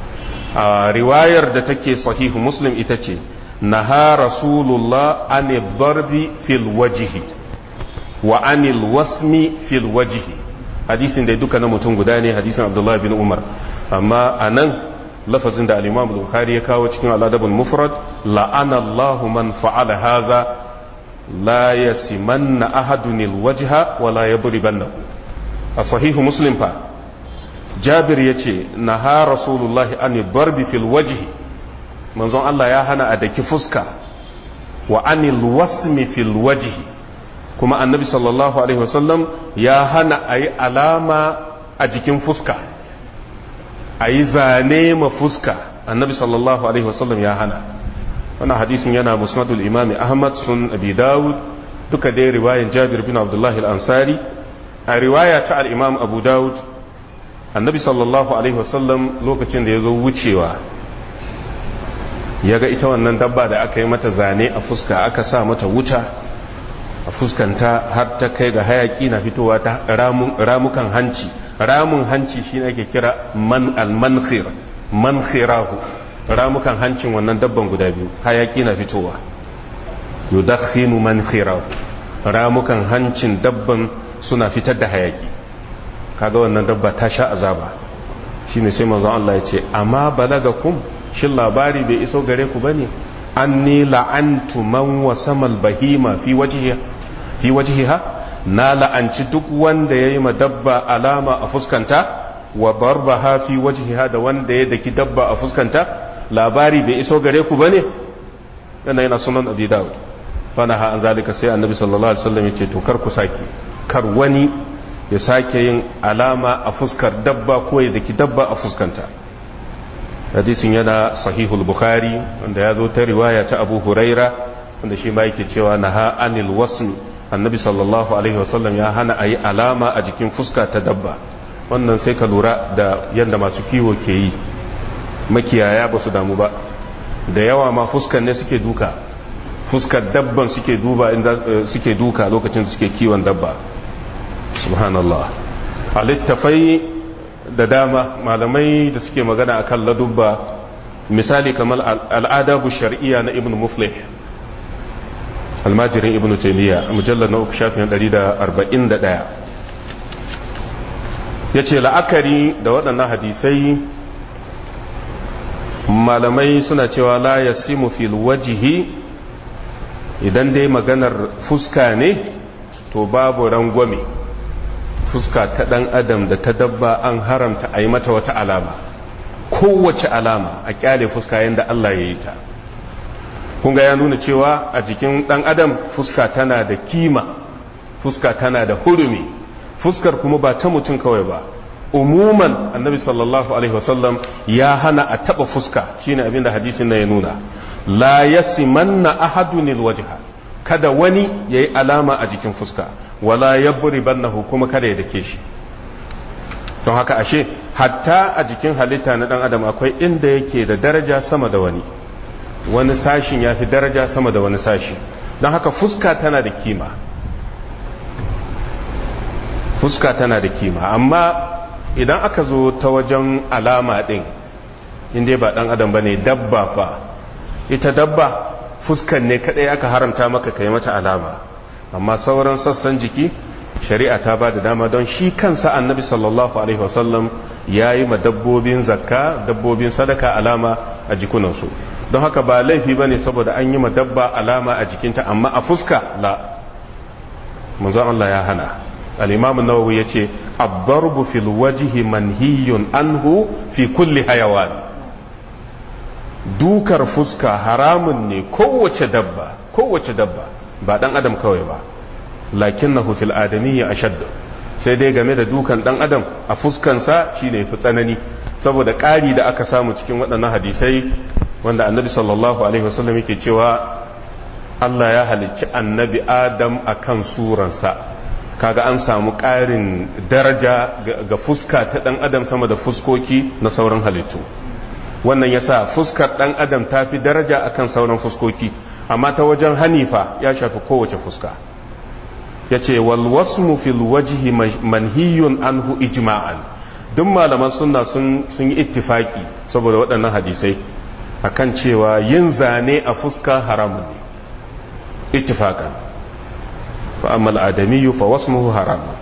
a riwayar da take sahihu muslim ita ce naha rasulullah anil darbi fil wajihi wa anil wasmi fil wajihi hadisin da duka na mutum guda ne hadisin abdullahi bin umar amma a nan lafazin da al-imam bukhari ya kawo cikin al'adabul mufrad la'ana allahu man fa'ala haza la yasimanna ahadun alwajha wa la yadribannahu a sahihu muslim fa jabir yace naha rasulullahi an darbi fil wajhi manzon Allah ya hana a daki fuska wa anil wasmi fil wajhi kuma annabi sallallahu alaihi wasallam ya hana a yi alama a jikin fuska a yi zane ma fuska annabi sallallahu alaihi wasallam ya hana wannan hadisin yana musnadul imami ahmad sun abi dawud duka dai riwayan jabir bin abdullahi al-ansari a riwaya ta al-imam abu dawud annabi sallallahu alaihi wasallam lokacin da ya zo wucewa ya ga ita wannan dabba da aka yi mata zane a fuska aka sa mata wuta a fuskanta har ta kai ga hayaki na fitowa ta ramukan hanci ramun hanci shi ake kira man al-mankhir mankhirahu ramukan hancin wannan dabban guda biyu hayaki na fitowa yudakhinu mankhirahu ramukan hancin dabban suna fitar da hayaki kaga wannan dabba ta sha azaba shine sai manzon Allah ya ce amma balagakum shin labari bai iso gare ku bane anni la'antu man wasamal bahima fi wajhiha fi wajhiha na la'anci duk wanda yayi ma dabba alama a fuskanta wa barbaha fi wajhiha da wanda ya daki dabba a fuskanta labari bai iso gare ku bane yana yana sunan abi daud fanaha an zalika sai annabi sallallahu alaihi wasallam yace to kar ku saki kar wani ya sake yin alama a fuskar dabba ko ya daki dabba a fuskanta hadisin yana sahihul bukhari wanda ya zo ta riwaya ta abu huraira wanda shi ma yake cewa naha anil wasmi annabi sallallahu alaihi wasallam ya hana a yi alama a jikin fuska ta dabba wannan sai ka lura da yadda masu kiwo ke yi makiyaya ba su damu ba da yawa ma fuskan ne suke duka fuskar dabban suke duba inda suke duka lokacin suke kiwon dabba subhanallah a littafai da dama malamai da suke magana akan ladubba misali kamar al'adabu shar'iyya na ibn muflih almajirin ibn taymiya a mujallar na uku shafin 141 ya ce la'akari da waɗannan hadisai malamai suna cewa la ya simu fil wajihi idan dai maganar fuska ne to babu rangwame fuska ta ɗan adam da ta dabba an haramta a yi mata wata alama kowace alama a kyale fuska yadda Allah ya yi ta kunga ya nuna cewa a jikin ɗan adam fuska tana da kima fuska tana da hurumi fuskar kuma ba ta mutum kawai ba umuman annabi sallallahu alaihi wasallam ya hana a taba fuska shine abin da hadisin na ya nuna la yasimanna ahadun alwajha kada wani yayi alama a jikin fuska wala yabribannahu kuma kada ya dake shi don haka ashe hatta a jikin halitta na dan adam akwai inda yake da daraja sama da wani wani sashin ya fi daraja sama da wani sashi don haka fuska tana da kima fuska tana da kima amma idan aka zo ta wajen alama din inda ba dan adam bane dabba fa ita dabba fuskan ne kadai aka haramta maka kai mata alama amma sauran sassan jiki shari'a ta ba da dama don shi kansa annabi sallallahu alaihi wasallam ya yi ma dabbobin zakka dabbobin sadaka alama a jikunansu don haka ba laifi ba ne saboda an yi ma dabba alama a jikinta amma a fuska la manzon Allah ya hana al-imam nawawi ya ce abdarbu fil wajhi manhiyun anhu fi kulli hayawan dukar fuska haramun ne kowace dabba kowace dabba ba dan adam kawai ba lakinnahu fil adamiyya ashadd sai dai game da dukan dan adam a fuskansa shine fi tsanani saboda ƙari da aka samu cikin waɗannan hadisai wanda annabi sallallahu alaihi wasallam yake cewa Allah ya halicci annabi Adam akan suransa kaga an samu ƙarin daraja ga fuska ta dan adam sama da fuskoki na sauran halittu wannan yasa fuskar dan adam ta fi daraja akan sauran fuskoki amma ta wajen hanifa ya shafi kowace fuska ya ce walwasmu fil wajihi manhiyun anhu ijma'an duk malaman sunna sun yi ittifaki saboda waɗannan hadisai akan cewa yin zane a fuska haramun ne ittifakan fa amma al'adamiyu fa wasmuhu haramun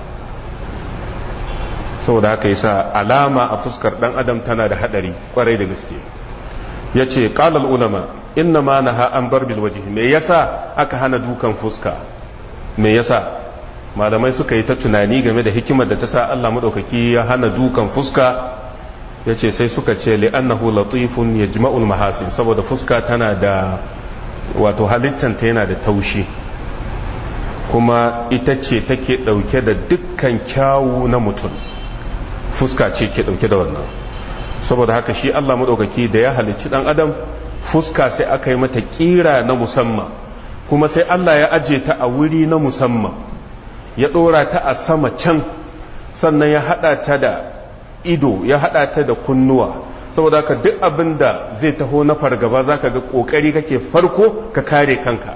saboda haka yasa alama a fuskar dan adam tana da hadari kwarai da gaske yace qala ulama inna ma naha an barbil wajhi me yasa aka hana dukan fuska me yasa malamai suka yi ta tunani game da hikimar da ta sa Allah madaukaki ya hana dukan fuska yace sai suka ce li'annahu latifun yajma'ul mahasin saboda fuska tana da wato halittanta yana da taushi kuma ita ce take dauke da dukkan kyawu na mutum fuska ce ke dauke da wannan saboda haka shi Allah madaukaki da ya halicci dan adam fuska sai aka yi mata kira na musamman kuma sai Allah ya aje ta a wuri na musamman ya dora ta a sama can sannan ya hada ta da ido ya hada ta da kunnuwa saboda haka duk abin da zai taho na fargaba zaka ga kokari kake farko ka kare kanka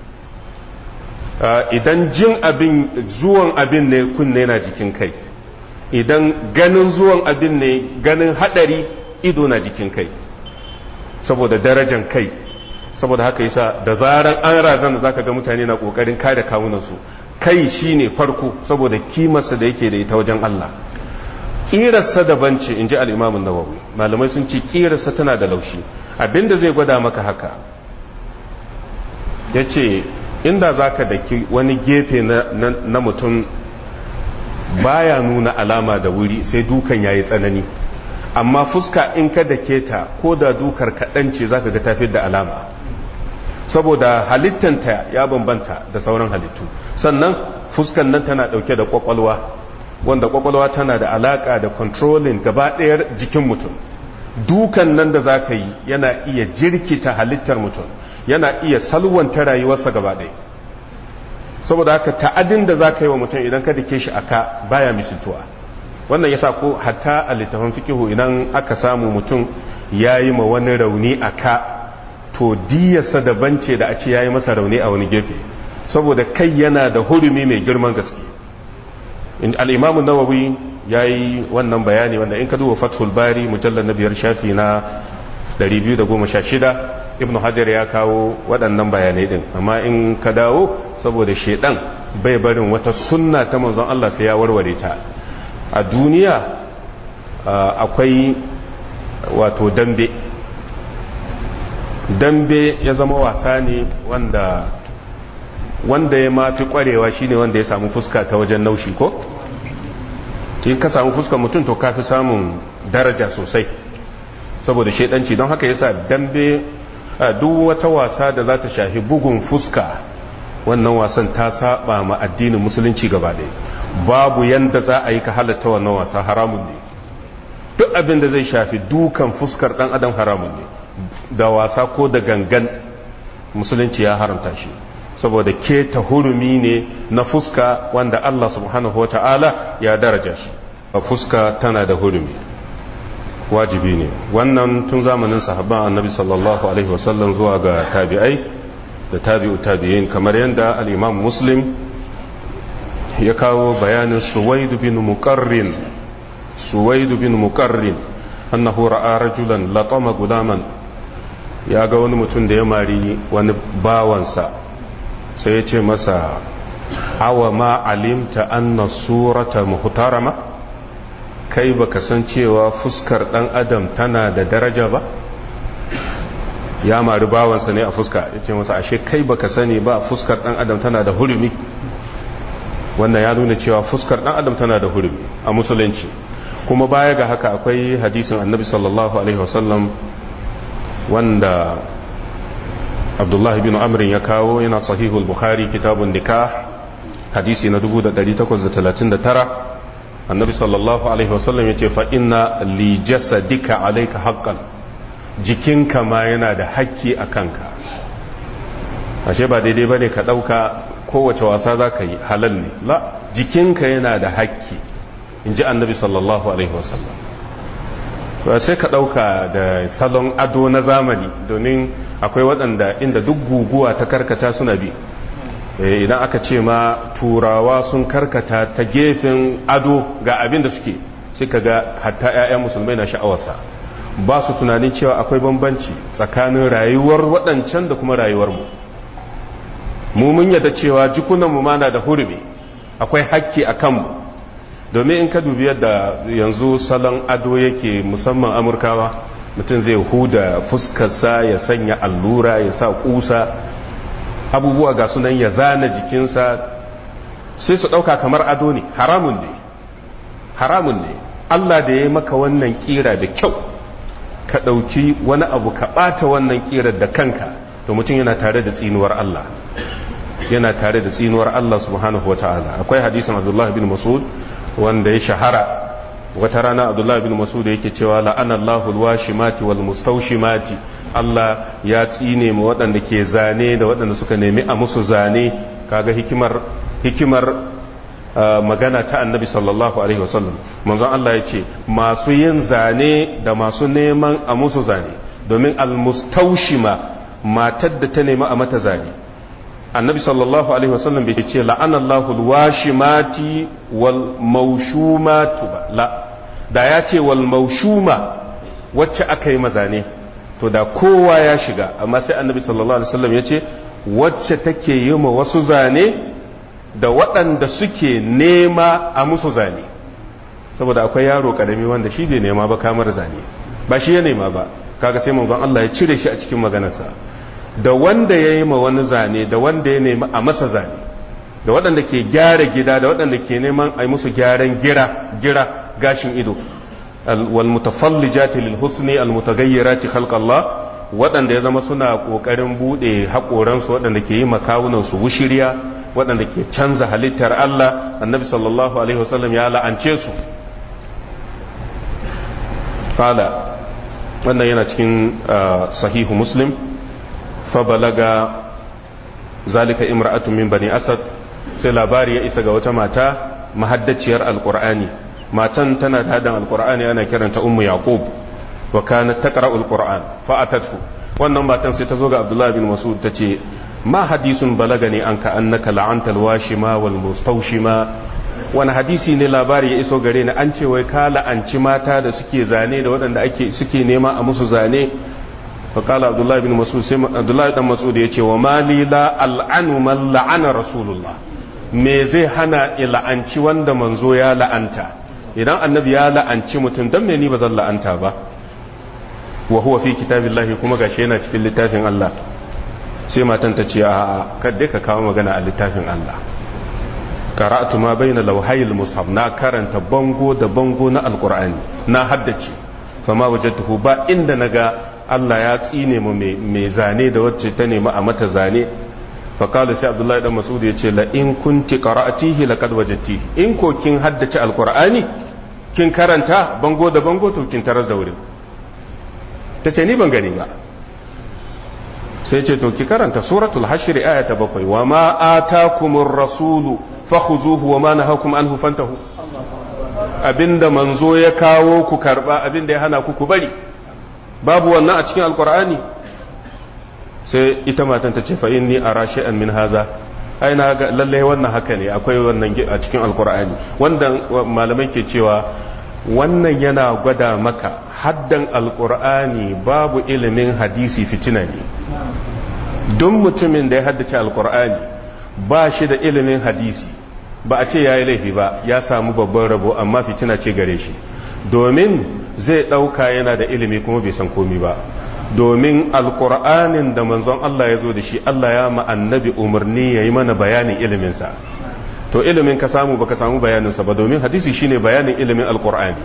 idan jin abin zuwan abin ne kunne na jikin kai idan ganin zuwan abin ne ganin hadari ido na jikin kai saboda darajan kai saboda haka yasa da zaran an razana zaka ga mutane na kokarin kare kawunansu kai shine farko saboda kimarsa da yake da ita wajen Allah kirarsa daban ce inji al-Imam an-Nawawi malamai sun ce kirarsa tana da laushi abinda zai gwada maka haka yace inda zaka daki wani gefe na, na, na mutum baya nuna alama da wuri sai dukan yayi tsanani amma fuska in ka dake ta ko da dukar kaɗan ce zaka ga tafi da alama saboda halittanta ya bambanta da sauran halittu sannan fuskan nan tana ɗauke da ƙwaƙwalwa wanda ƙwaƙwalwa tana da alaƙa da controlling gaba ɗayar jikin mutum dukan nan da za ka yi yana iya jirkita halittar mutum yana iya salwanta rayuwarsa gaba ɗaya saboda haka ta'adin da za ka yi wa mutum idan ka dake shi aka baya misaltuwa wannan yasa ko hatta a littafin fikihu idan aka samu mutum ya yi ma wani rauni a ka to diyarsa daban ce da a ce ya yi masa rauni a wani gefe saboda kai yana da hurumi mai girman gaske al'imamu nawawi ya yi wannan bayani wanda in ka duba fathul bari mujallar na biyar shafi na 216 ibn hajar ya kawo waɗannan bayanai ɗin amma in ka dawo saboda shaidan bai barin wata sunna ta manzon Allah sai ya warware ta a duniya akwai wato dambe dambe ya zama wasa ne wanda wanda ya mafi kwarewa shine wanda ya samu fuska ta wajen naushi ko in ka samu fuskar mutum to kafi samun daraja sosai saboda shaidanci don haka yasa dambe duk wata wasa da za ta shafi bugun fuska wannan wasan ta saba ma addinin musulunci gaba ɗaya babu yanda za a yi ka halatta wannan wasa haramun ne duk abin da zai shafi dukan fuskar dan adam haramun ne da wasa ko da gangan musulunci ya haramta shi saboda keta hurumi ne na fuska wanda Allah subhanahu wa ta'ala ya daraja shi a fuska tana da hurumi wajibi ne wannan tun zamanin sahabban annabi sallallahu alaihi wasallam zuwa ga tabi'ai da tabi'u tabi'in kamar yadda al-imam muslim ya kawo bayanin suwaidu bin muqarrin suwaidu bin muqarrin annahu ra'a rajulan latama gulaman ya ga wani mutum da ya mari wani bawansa sai ya ce masa awa ma alimta anna surata muhtarama kai baka san cewa fuskar dan adam tana da daraja ba ya mari bawansa ne a fuska ya ce masa ashe kai baka sani ba fuskar dan adam tana da hurumi wannan ya nuna cewa fuskar dan adam tana da hurumi a musulunci kuma baya ga haka akwai hadisin annabi sallallahu alaihi wasallam wanda abdullahi bin amrin ya kawo yana sahihul bukhari kitabun nikah hadisi na 1839 annabi sallallahu alaihi wasallam ya ce fa inna li jasadika alayka haqqan jikinka ma yana da hakki a kanka ashe ba daidai bane ka dauka kowace wasa zaka yi halal ne la jikinka yana da hakki inji annabi sallallahu alaihi wasallam ba sai ka dauka da salon ado na zamani domin akwai waɗanda inda duk guguwa ta karkata suna bi idan aka ce ma turawa sun karkata ta gefen ado ga abin da suke sai ka ga hatta 'ya'yan musulmai na sha'awarsa ba su tunanin cewa akwai bambanci tsakanin rayuwar waɗancan da kuma rayuwarmu mu mun yadda cewa jikunanmu ma na da hurumi akwai hakki a kanmu domin in ka dubi yadda yanzu salon ado yake musamman amurkawa mutum zai huda fuskarsa ya sanya allura ya sa kusa abubuwa ga sunan ya zana jikinsa sai su ɗauka kamar ado ne haramun ne haramun ne Allah da ya maka wannan kira da kyau ka ɗauki wani abu ka ɓata wannan kirar da kanka to mutum yana tare da tsinuwar Allah yana tare da tsinuwar Allah subhanahu wa ta'ala akwai hadisin Abdullah bin Mas'ud wanda ya shahara wata rana Abdullah bin Mas'ud yake cewa la'anallahu alwashimati wal mustawshimati Allah ya tsine mu waɗanda ke zane da waɗanda suka nemi a musu zane kaga hikimar hikimar magana ta annabi sallallahu alaihi wasallam manzon Allah ya ce masu yin zane da masu neman a musu zane domin almustaushima matar da ta nemi a mata zane annabi sallallahu alaihi wasallam bai ce la'anallahu alwashimati wal maushumatu ba la da ya ce wal maushuma wacce aka yi mazane to da kowa ya shiga amma sai annabi sallallahu alaihi wasallam ya ce wacce take yi ma wasu zane da waɗanda suke nema a musu zane saboda akwai yaro ƙarami wanda shi bai nema ba kamar zane ba shi ya nema ba kaga sai manzon Allah ya cire shi a cikin maganarsa da wanda ya yi ma wani zane da wanda ya nema a masa zane da waɗanda ke gyara gida da waɗanda ke neman a yi musu gyaran gira gira gashin ido wal mutafallijati lil husni al mutaghayyirati khalq Allah waɗanda ya zama suna ƙoƙarin buɗe haƙoransu waɗanda ke yi makawunansu wushiriya waɗanda ke canza halittar Allah annabi sallallahu alaihi wasallam ya la'ance su fala wannan yana cikin sahihu muslim fa balaga zalika imra'atun min bani asad sai labari ya isa ga wata mata mahaddaciyar alqur'ani matan tana da hadan alqur'ani ana kiranta ummu yaqub wa kanat taqra'u alquran fa atathu wannan matan sai ta zo ga abdullahi bin mas'ud tace ma hadisun balagani anka annaka la'anta alwashima wal mustawshima wani hadisi ne labari ya iso gare ni an ce wai ka la'anci mata da suke zane da waɗanda ake suke nema a musu zane fa qala abdullahi bin mas'ud sai abdullahi dan mas'ud ya ce wa mali la al'anu man la'ana rasulullah me zai hana la'anci wanda manzo ya la'anta idan annabi ya la'anci mutum dan me ni ba zan la'anta ba wa huwa fi kitabillahi kuma gashi yana cikin littafin Allah sai matan ta ce a kadai ka kawo magana a littafin Allah qara'tu ma baina lawhayil mushaf na karanta bango da bango na alqur'ani na haddace fama wajadtuhu ba inda naga Allah ya tsine mu mai zane da wacce ta nemi a mata zane fa qala sai Abdullahi dan Mas'ud ya ce la in kunti qara'atihi laqad wajadtihi in ko kin haddace alqur'ani kin karanta bango da bango to kin tarar da wurin ta ce ni ban gani ba sai ce to ki karanta suratul hashr aya ta bakwai wa ma atakumur rasulu fakhuzuhu wa ma nahakum anhu fantahu abinda manzo ya kawo ku karba abinda ya hana ku ku bari babu wannan a cikin alqur'ani sai ita matan ta ce fa inni ara shay'an min haza ai na ga lalle wannan haka ne akwai wannan a cikin alqur'ani wanda malamai ke cewa wannan yana gwada maka haddan alqur'ani babu ilimin hadisi fitina ne don mutumin da ya haddace alqur'ani ba shi da ilimin hadisi ba a ce ya yi laifi ba ya samu babban rabo amma fitina ce gare shi domin zai ɗauka yana da ilimi kuma bai san komi ba domin alkur'anin da manzon Allah ya zo da shi Allah ya ma'annabi umarni ya yi mana bayanin iliminsa to ilimin ka samu baka samu bayaninsa ba domin hadisi shine bayanin ilimin alkur'ani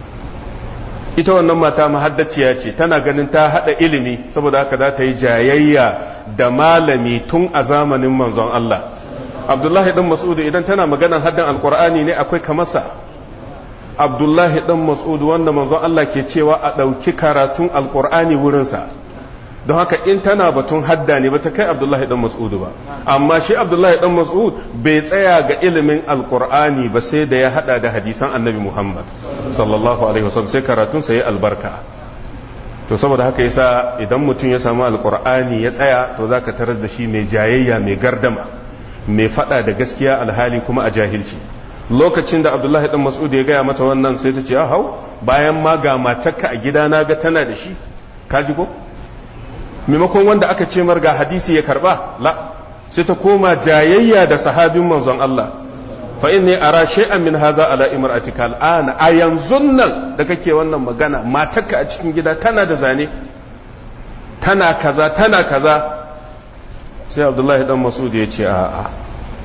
ita wannan mata mahaddaciya ce tana ganin ta hada ilimi saboda haka za ta yi jayayya da malami tun a zamanin manzon Allah abdullahi dan mas'udu idan tana maganar haddan alkur'ani ne akwai kamarsa abdullahi dan mas'udu wanda manzon Allah ke cewa a ɗauki karatun alkur'ani wurinsa don haka in tana batun hadda ne ba ta kai abdullahi dan mas'udu ba amma shi abdullahi dan mas'ud bai tsaya ga ilimin alkur'ani ba sai da ya hada da hadisan annabi muhammad sallallahu alaihi wasallam sai karatun sa ya albarka to saboda haka yasa idan mutum ya samu alkur'ani ya tsaya to zaka taras da shi mai jayayya mai gardama mai fada da gaskiya alhali kuma a jahilci lokacin da abdullahi dan mas'ud ya gaya mata wannan sai ta ce ya hau bayan ma ga matarka a gida na ga tana da shi kaji ko maimakon wanda aka ce mar ga hadisi ya karba la sai ta koma jayayya da sahabin manzon Allah fa inni ara shay'an min hadha ala imra'atika al'ana a yanzu nan da kake wannan magana matarka a cikin gida tana da zane tana kaza tana kaza sai abdullahi dan mas'ud ya ce a'a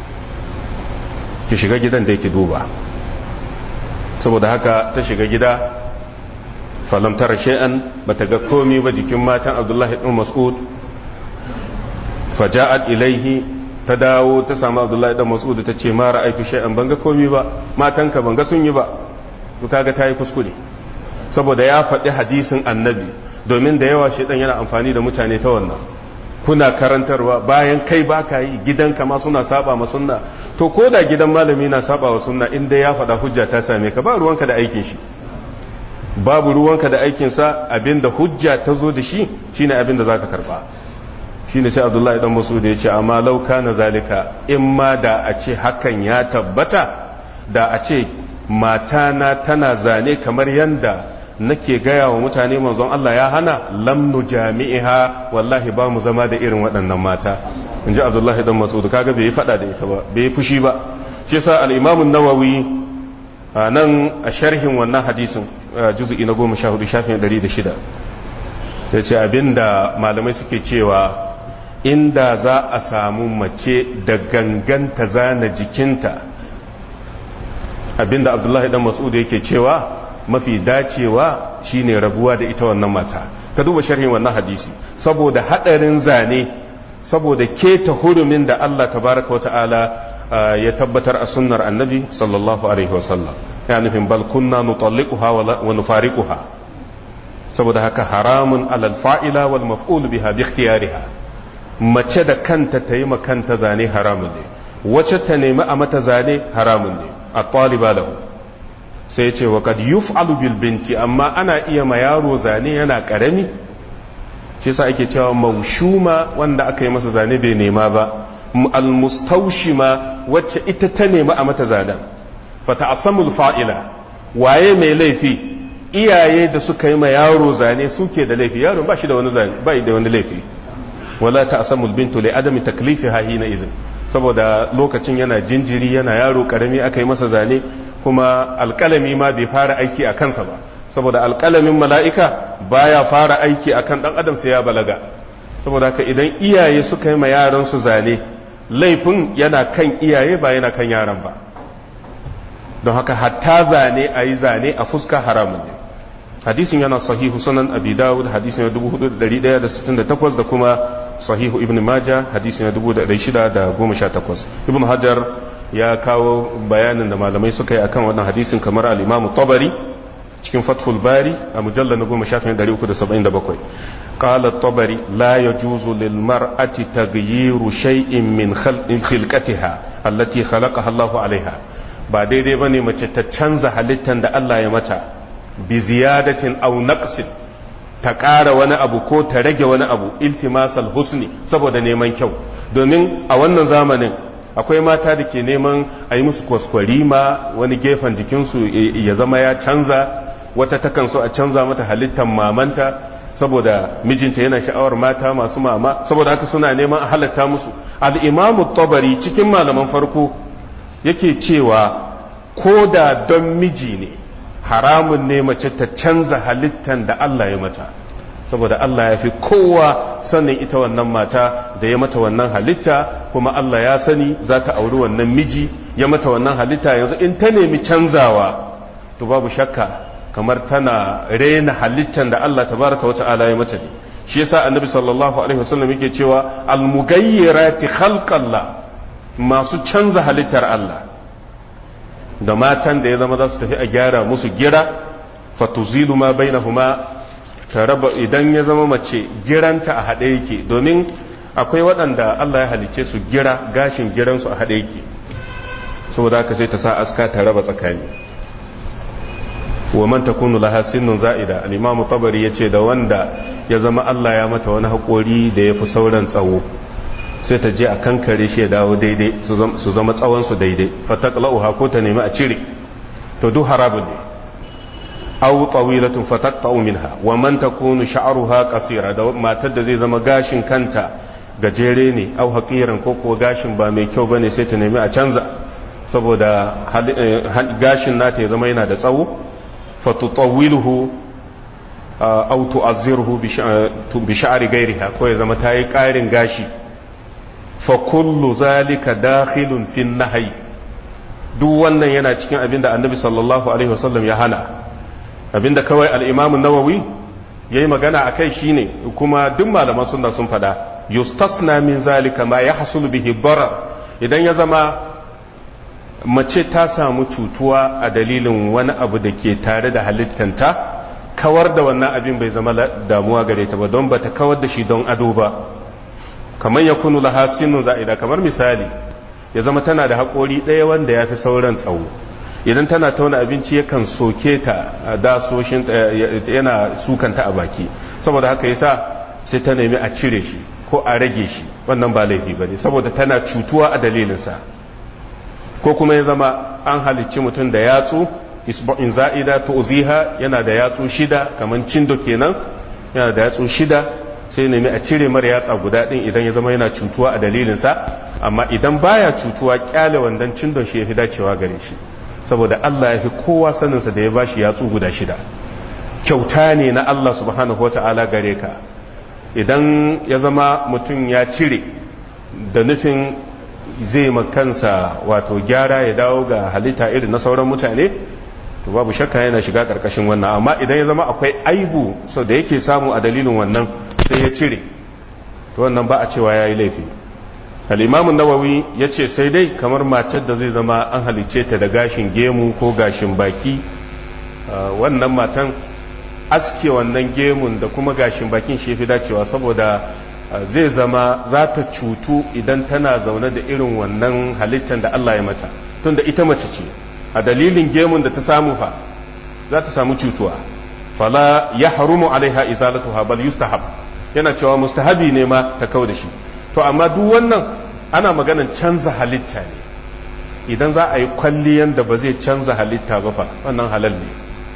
ki shiga gidan da yake duba saboda haka ta shiga gida falam tara shay'an bata ga komi ba jikin matan abdullahi dan mas'ud faja'at ilaihi ta dawo ta samu abdullahi dan mas'ud ta ce ma ra'aytu shay'an ban ga komi ba matanka ban ga sun yi ba to kaga tayi kuskure saboda ya faɗi hadisin annabi domin da yawa shaidan yana amfani da mutane ta wannan kuna karantarwa bayan kai baka yi gidanka ma suna saba ma sunna to ko da gidan malami na saba wa sunna inda ya faɗa hujja ta same ka ba ruwanka da aikin shi babu ruwanka da aikin sa abinda hujja ta zo da shi shine abinda zaka karba shine sai Abdullahi dan Mas'ud ya ce amma law kana zalika in ma da a ce hakan ya tabbata da a ce matana tana zane kamar yanda nake gaya wa mutane manzon Allah ya hana lamnu jami'iha wallahi ba mu zama da irin waɗannan mata in ji abdullahi dan mas'ud kaga bai faɗa da ita ba bai fushi ba shi yasa al-imam an-nawawi nan a sharhin wannan hadisin juz'i na 14 shafin 106 yace abinda malamai suke cewa inda za a samu mace da ganganta zana jikinta abinda abdullahi dan mas'ud yake cewa mafi dacewa shine rabuwa da ita wannan mata ka duba sharhin wannan hadisi saboda hadarin zane saboda keta hurumin da Allah tabaraka wa ta'ala ya tabbatar a sunnar annabi sallallahu alaihi wasallam ya nufin bal kunna nutalliquha wa nufariquha saboda haka haramun alal fa'ila wal maf'ul biha bi ikhtiyariha mace da kanta ta yi kanta zane haramun ne wacce ta nemi a mata zane haramun ne a taliba lahu sai ce wa kad yuf'alu bil binti amma ana iya ma yaro zane yana karami shi yasa ake cewa maushuma wanda aka yi masa zane bai nema ba al mustawshima wacce ita ta nema a mata zanen fa ta'assamul fa'ila waye mai laifi iyaye da suka yi ma yaro zane suke da laifi yaro ba shi da wani zane ba da wani laifi wala ta'assamul bintu li adami taklifiha hina izin saboda lokacin yana jinjiri yana yaro karami aka yi masa zane kuma alƙalami ma bai fara aiki a kansa ba saboda alƙalamin mala'ika baya fara aiki a kan ɗan adam sai ya balaga saboda haka idan iyaye suka yi ma yaransu zane laifin yana kan iyaye ba yana kan yaran ba don haka hatta zane a yi zane a fuska haramun ne hadisin yana sahihu sunan abi dawud hadisin 4168 da kuma sahihu ibn majah hadisin 1618 ibn hajar ya kawo bayanin da malamai suka yi akan wannan hadisin kamar al-imamu tabari cikin fathul bari a mujallar na goma shafin 377 قال الطبري لا يجوز للمرأة تغيير شيء من خلقتها التي خلقها الله عليها ba daidai bane mace ta canza halittar da Allah ya mata bi ziyadatin aw naqsin ta ƙara wani abu ko ta rage wani abu iltimasal husni saboda neman kyau domin a wannan zamanin akwai mata da ke neman a yi musu kwaskwarima wani gefen jikinsu ya zama ya canza wata takan so a canza mata halittar mamanta saboda mijinta yana sha'awar mata masu mama saboda haka suna neman a halatta musu al'imamu tabari cikin malaman farko yake cewa ko da don miji ne haramun ne mace ta canza halittar da Allah ya mata saboda Allah ya fi kowa sanin ita wannan mata da ya mata wannan halitta kuma Allah ya sani za ta auri wannan miji ya mata wannan halitta yanzu in ta nemi canzawa to babu shakka kamar tana rena halittar da Allah tabaraka wa ta'ala ya mata ne shi yasa annabi sallallahu alaihi wasallam yake cewa al-mughayyirati khalqallah masu canza halittar Allah da matan da ya zama za su tafi a gyara musu gira fatuzilu ma bainahuma ta raba idan ya zama mace giranta a haɗe yake domin akwai waɗanda Allah ya halice su gira gashin giransu a haɗe yake saboda haka sai ta sa aska ta raba tsakani wa man takunu laha sinnun za'ida al-imam tabari yace da wanda ya zama Allah ya mata wani hakori da yafi sauran tsawo sai ta je a kankare shi ya dawo daidai su zama tsawon su daidai fataqla'uha ko ta nemi a cire to duk harabun ne aw tawilatun fataqta'u minha wa man takunu sha'ruha qasira da matar da zai zama gashin kanta gajere ne aw haqiran ko ko gashin ba mai kyau bane sai ta nemi a canza saboda gashin nata ya zama yana da tsawo fatutawiluhu aw tu'azziruhu bi sha'ri ghayriha ko ya zama tayi ƙarin gashi fa kullu zalika dakhilun fi nahyi duk wannan yana cikin abinda annabi sallallahu alaihi wasallam ya hana abinda kawai al-imam an-nawawi yayi magana akai shine kuma duk malaman sunna sun fada yustasna min zalika ma yahsul bihi darar idan ya zama mace ta samu cutuwa a dalilin wani abu da ke tare da halittanta kawar da wannan abin bai zama damuwa gare ta ba don ba ta kawar da shi don ado ba kamar ya kunu laha sinu za'ida kamar misali ya zama tana da haƙori ɗaya wanda ya fi sauran tsawo idan tana tauna abinci yakan soke ta a dasoshin yana sukanta a baki saboda haka yasa sai ta nemi a cire shi ko a rage shi wannan ba laifi ba ne saboda tana cutuwa a dalilinsa ko kuma ya zama an halicci mutum da yatsu isba'in za'ida tu'ziha yana da yatsu shida kaman cindo kenan yana da yatsu shida sai nemi a cire mara yatsa guda din idan ya zama yana cutuwa a dalilin sa amma idan baya cutuwa kyale wandan cindon shi yafi dacewa gare shi saboda Allah ya fi kowa sanin sa da ya bashi yatsu guda shida kyauta ne na Allah subhanahu wata'ala gare ka idan ya zama mutum ya cire da nufin zai makansa wato gyara ya dawo ga halitta irin na sauran mutane to babu shakka yana shiga karkashin wannan amma idan ya zama akwai aibu so da yake samu a dalilin wannan sai ya cire to wannan ba a cewa ya yi laifi al'imamu nawawi ya ce sai dai kamar matar da zai zama an halice ta da gashin gemu ko gashin baki wannan matan aske wannan gemun da kuma gashin bakin shi fi dacewa saboda zai zama za ta cutu idan tana zaune da irin wannan halittar da Allah ya mata tunda ita mace ce a dalilin gemun da ta samu fa za ta samu cutuwa fala ya harumu alaiha izalatuha bal yustahab yana cewa mustahabi ne ma ta kau da shi to amma duk wannan ana maganan canza halitta ne idan za a yi kwalliyan da ba zai canza halitta ba fa wannan halal ne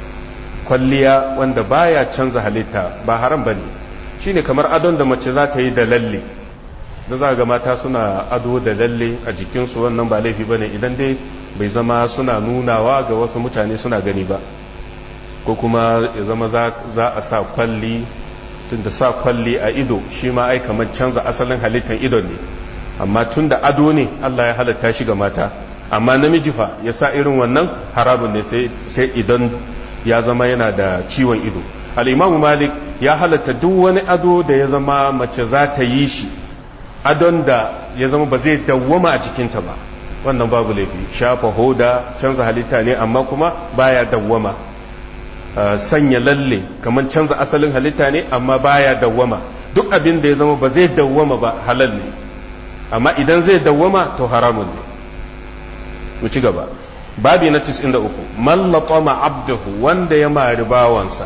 kwalliya wanda baya canza halitta ba haram bane shine kamar adon da mace za ta yi da lalle da za ga mata suna ado da lalle a jikinsu wannan ba laifi bane idan dai bai zama suna nunawa ga wasu mutane suna gani ba ko kuma ya zama za a sa kwalli tun da sa kwalli a ido shi ma ai kamar canza asalin halittar idon ne amma tun da ado ne Allah ya halatta shi ga mata amma namiji fa ya sa irin wannan harabun ne sai idan ya zama yana da ciwon ido al'imamu malik ya halatta duk wani ado da ya zama mace za ta yi shi adon da ya zama ba zai dawwama a jikinta ba wannan babu laifi shafa hoda canza halitta ne amma kuma baya dawwama sanya lalle kamar canza asalin halitta ne amma baya dawwama duk abin da ya zama ba zai dawwama ba halal ne amma idan zai dawwama to haramun ne mu ci gaba babi na 93 man latama abdahu wanda ya mari bawansa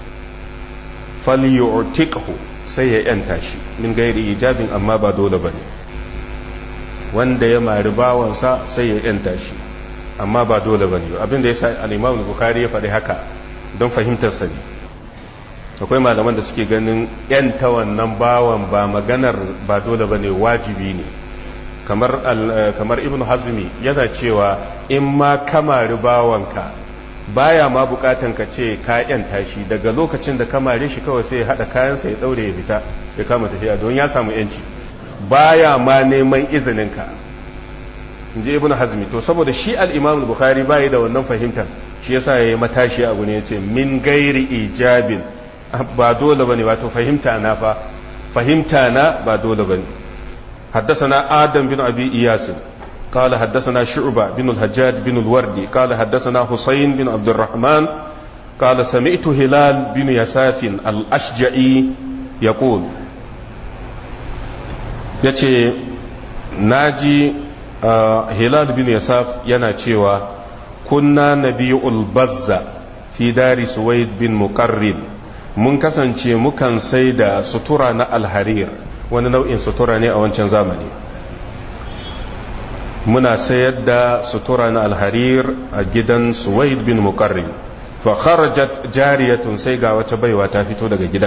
falyu'tiqhu sai ya yanta shi min gairi ijabin amma ba dole bane wanda ya mari bawansa sai ya yanta shi amma ba dole bane abin da yasa al-Imam Bukhari ya faɗi haka don fahimtar sa ne akwai malaman da suke ganin yanta wannan bawan ba maganar ba dole bane wajibi ne kamar kamar Ibn Hazmi yana cewa in ma kamari bawanka baya ma bukatan ka ce ka yanta shi daga lokacin da kamare shi kawai sai ya hada kayansa ya daure ya fita ya kama tafiya don ya samu yanci baya ma neman izinin ka inji ibn hazmi to saboda shi al-imam al-bukhari bai da wannan fahimtar shi yasa yayi matashi a gune yace min gairi ijabin ba dole bane wato fahimta na fa fahimta na ba dole bane حدثنا آدم بن أبي إياس قال حدثنا شعبة بن الحجاج بن الوردي قال حدثنا حسين بن عبد الرحمن قال سمعت هلال بن يساف الأشجعي يقول yace naji hilal bin yasaf yana cewa kunna nabiyul bazza fi dari suwaid bin muqarrib mun kasance mukan sai da sutura na alharir wani nau'in sutura ne a wancan zamani muna sayar da sutura na alharir a gidan suwaid bin muqarrib fa kharajat jariyatun sai ga wata baiwa ta fito daga gidan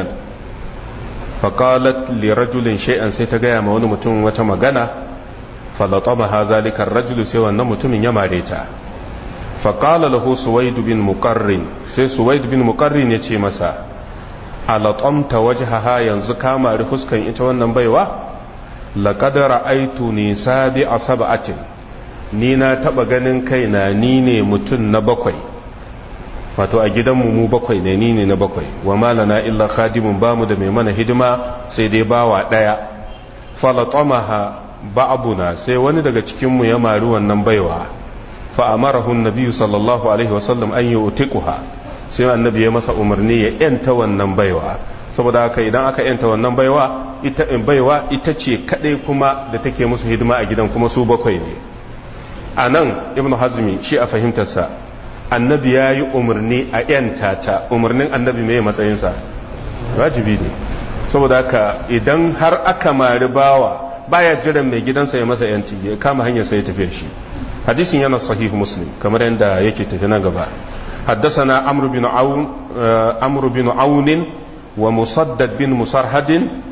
fa qalat li rajulin shay'an sai ta gaya ma wani mutum wata magana fa latamaha zalika ar-rajulu sai wannan mutumin ya mare ta fa qala lahu suwaid bin muqarrin sai suwaid bin muqarrin ya ce masa alatamta wajhaha yanzu ka mari fuskan ita wannan baiwa laqad ra'aytu ni sabi asab'atin ni na taba ganin kaina ni ne mutun na bakwai wato a gidanmu mu bakwai ne ni ne na bakwai wa malana illa khadimun bamu da mai mana hidima sai dai bawa daya falatamaha ba'abuna sai wani daga cikin mu ya mari wannan baiwa fa amarahu an-nabi sallallahu alaihi wasallam an yu'tiquha sai annabi ya masa umarni ya yanta wannan baiwa saboda haka idan aka yanta wannan baiwa ita baiwa ita ce kadai kuma da take musu hidima a gidan kuma su bakwai ne a nan ibn hazmi shi a fahimtarsa annabi ya yi umarni a yanta ta umarnin annabi mai matsayinsa wajibi ne saboda haka idan har aka mari bawa baya jiran mai gidansa ya masa yanci ya kama hanyar sai ya tafi shi hadisin yana sahih muslim kamar yadda yake tafi nan gaba حدثنا عمرو بن عون عمرو بن عون ومصدد بن مسرهد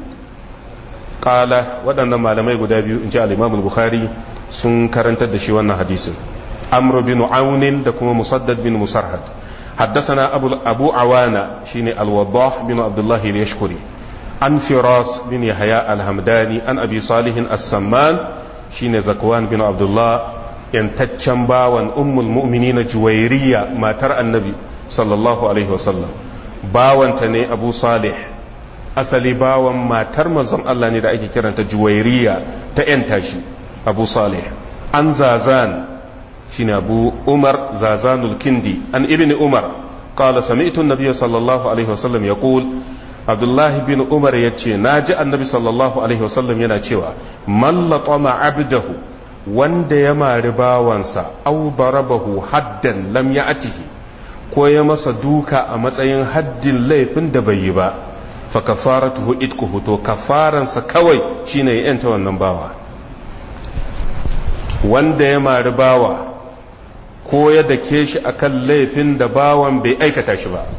قال waɗannan malamai guda biyu in ji al-Imam al-Bukhari sun karantar da shi wannan hadisin Amr bin Aun da kuma Musaddad bin Musarhad حدثنا أبو, أبو عوانة شيني الوضاح بن عبد الله اليشكري عن فراس بن يحيى الهمداني عن أبي صالح السمان شيني زكوان بن عبد الله yantaccen bawan ummul mu'minina juwairiya matar annabi sallallahu alaihi wasallam bawanta ne abu salih asali bawan matar manzon Allah ne da ake kiranta juwairiya ta yanta shi abu salih an zazan shine abu umar zazanul kindi an ibn umar قال سمعت النبي صلى الله عليه وسلم يقول عبد الله بن عمر يتشي ناجي النبي صلى الله عليه وسلم ينا من لطم عبده wanda ya mari bawansa au barabahu haddan lam ya atihi ko ya masa duka a matsayin haddin laifin da bai yi ba fa kafaratuhu itkuhu to kafaransa kawai shine ya yanta wannan bawa wanda ya mari bawa ko ya dake shi akan laifin da bawan bai aikata shi ba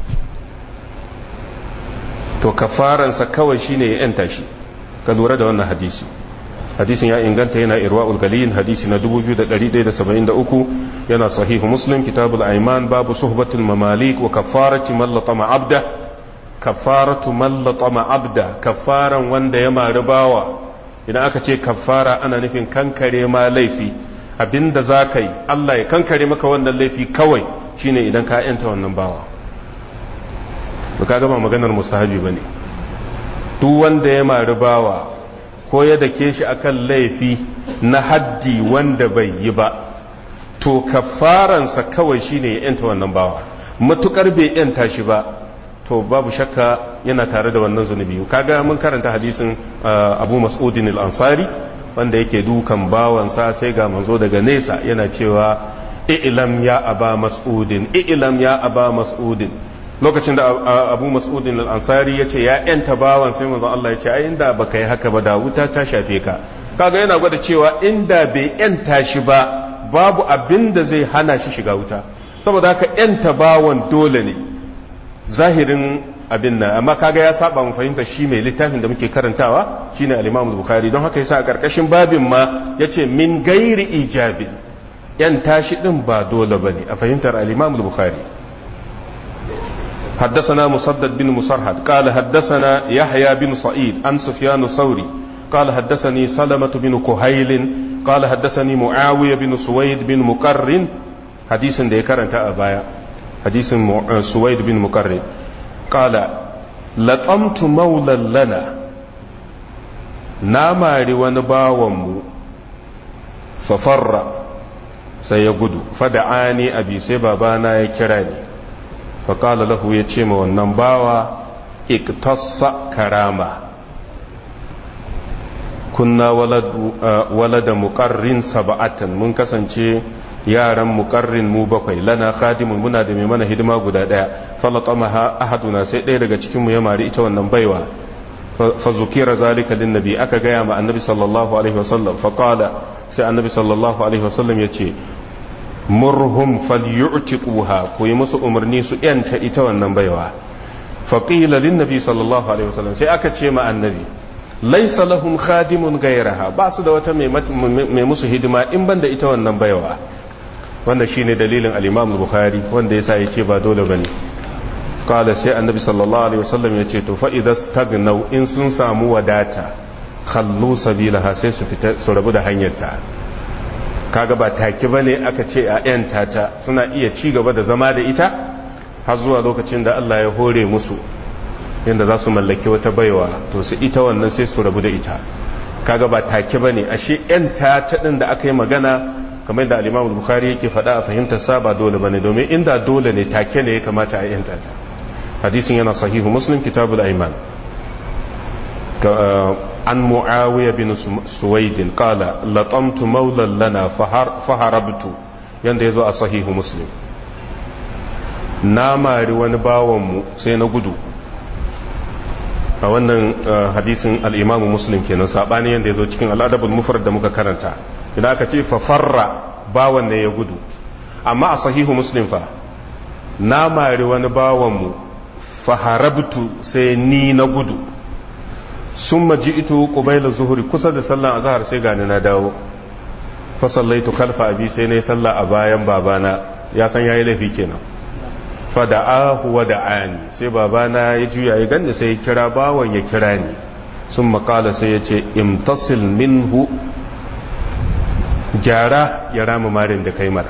to kafaransa kawai shine ya yanta shi ka lura da wannan hadisi hadisin ya inganta yana irwa'ul galil hadisi na 2173 yana sahihu muslim kitabul aiman babu suhbatul mamalik wa kafarati man latama abda kafaratu man latama abda kafaran wanda ya mari bawa idan aka ce kafara ana nufin kankare ma laifi abinda za ka yi Allah ya kankare maka wannan laifi kawai shine idan ka yanta wannan bawa to ka gama maganar mustahabi bane duk wanda ya mari bawa ko ya dake shi akan laifi na haddi wanda bai yi ba to kafaransa kawai shine ya yanta wannan bawa matukar bai yanta shi ba to babu shakka yana tare da wannan zunubi kaga mun karanta hadisin abu mas'udin al-ansari wanda yake dukan bawansa sai ga manzo daga nesa yana cewa i'lam ya aba mas'udin i'lam ya aba mas'udin lokacin da abu mas'udin al-ansari ya ce ya yanta bawan sai manzo Allah ya ce ai inda baka yi haka ba da wuta ta shafe ka kaga yana gwada cewa inda bai yanta shi ba babu abin da zai hana shi shiga wuta saboda haka yanta bawan dole ne zahirin abin nan amma kaga ya saba mu fahimta shi mai littafin da muke karantawa shine al-Imam Bukhari don haka yasa a karkashin babin ma yace min gairi ijabi yan tashi din ba dole bane a fahimtar al-Imam Bukhari حدثنا مسدد بن مسرحد قال حدثنا يحيى بن سعيد عن سفيان الثوري قال حدثني سلمة بن كهيل قال حدثني معاوية بن سويد بن مقرن حديث ده كرنت أبايا حديث سويد بن مقرن قال لطمت مولا لنا ناماري ونباوم ففر سيقود فدعاني أبي سبابانا يكراني faƙala lahu ya ce ma wannan bawa iktassa karama kunna walada muƙarrin saba'atan mun kasance yaran muƙarrin mu bakwai lana khadimun muna da mai mana hidima guda ɗaya falatama ahaduna sai ɗaya daga cikinmu ya mari ita wannan baiwa fa zukira zalika lin nabi aka gaya ma annabi sallallahu alaihi wasallam faƙala sai annabi sallallahu alaihi wasallam ya ce murhum falyu'tiquha ku yi musu umarni su yanta ita wannan baiwa faqila lin nabi sallallahu alaihi wasallam sai aka ce ma annabi laysa lahum khadimun ghayraha ba su da wata mai musu hidima in banda ita wannan baiwa wanda shine dalilin al-imam bukhari wanda yasa yace ba dole bane qala sai annabi sallallahu alaihi wasallam yace to fa idza stagnaw in sun samu wadata khallu sabilaha sai su fita su rabu da hanyarta kaga ba take ba ne aka ce a ‘yanta ta suna iya ci gaba da zama da ita har zuwa lokacin da Allah ya hore musu yadda za su mallaki wata baiwa to su ita wannan sai su rabu da ita kaga ba take ba ne ashe ‘yanta ta ɗin da aka yi magana kamar da alimam bukhari yake faɗa a fahimtar sa ba dole ba ne domin inda dole ne take ne ya kamata a ‘yanta ta hadisin yana sahihu muslim kitabul aiman عن معاوية بن سويد قال لطمت مولا لنا فهربت yanda ya zo a sahihu muslim na mari wani bawanmu sai na gudu a wannan hadisin al'imamu muslim kenan saɓani yadda ya zo cikin al'adabul mufrad da muka karanta idan aka ce fafarra bawan ne ya gudu amma a sahihu muslim fa na mari wani bawanmu faharabtu sai ni na gudu sun maji ito ƙubaila zuhuri kusa da sallan azahar sai gani na dawo fasallaitu kalfa abi sai na yi sallah a bayan babana ya san ya yi laifi kenan fada'ahu wa da'ani sai babana ya juya ya ganda sai ya kira bawan ya kira ni sun makala sai ya ce imtasil minhu gyara ya rama marin da kai mara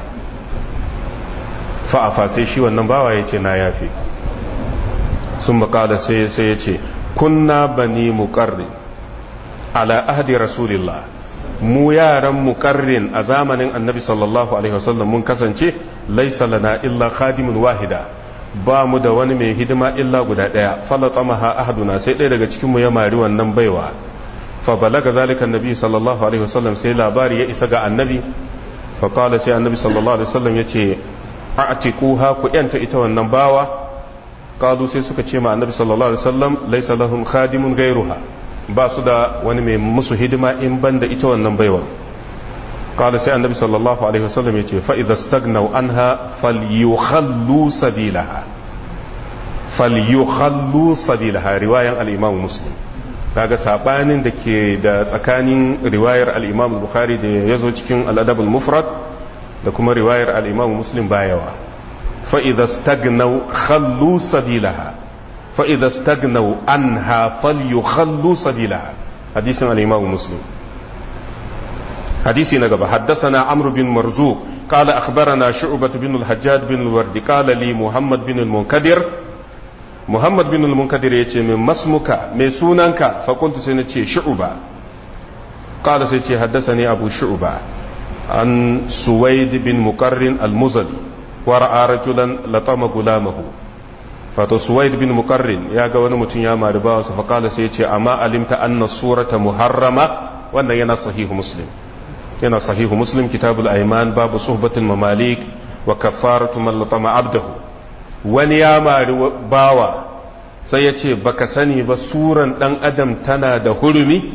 fa'afa sai shi wannan bawa ya ce na yafi sun makala sai ya ce kunna bani muƙarri ala ahdi rasulillah mu yaran muƙarrin a zamanin annabi sallallahu alaihi wasallam mun kasance laisa lana illa khadimun wahida ba mu da wani mai hidima illa guda ɗaya falatamaha ahaduna sai ɗaya daga cikinmu ya mari wannan baiwa fa balaga zalika annabi sallallahu alaihi wasallam sai labari ya isa ga annabi fa qala sai annabi sallallahu alaihi wasallam yace a'tiquha ku yanta ita wannan bawa qalu sai suka ce ma annabi sallallahu alaihi wasallam laysa lahum khadimun ghayruha ba su da wani mai musu hidima in banda ita wannan baiwa qala sai annabi sallallahu alaihi wasallam yace fa idza stagnaw anha falyukhallu sabilaha falyukhallu sabilaha riwayan al-imam muslim kaga sabanin da ke da tsakanin riwayar al-imam bukhari da yazo cikin al-adab al-mufrad da kuma riwayar al-imam muslim bayawa fa idza stagnaw khallu sabilaha fa idza stagnaw anha falyukhallu sabilaha hadisin al-imam muslim hadisi na gaba haddathana amr bin marzuq قال أخبرنا شعبة بن الحجاج بن الورد قال لي محمد بن المنكدر محمد بن المنكدر يتي من مسمك من سوننك فقلت سنتي شعبة قال سيتي حدثني أبو شعبة عن سويد بن مقرن المزلي wa ra'a rajulan latama gulamahu wato suwaid bin muqarrin ya ga wani mutum ya mari bawansa fa kala sai ya ce amma alimta anna surata muharrama wannan yana sahihu muslim yana sahihu muslim kitabul aiman babu suhbatul mamalik wa kafaratu man latama abdahu wani ya mari bawa sai ya ce baka sani ba suran dan adam tana da hurumi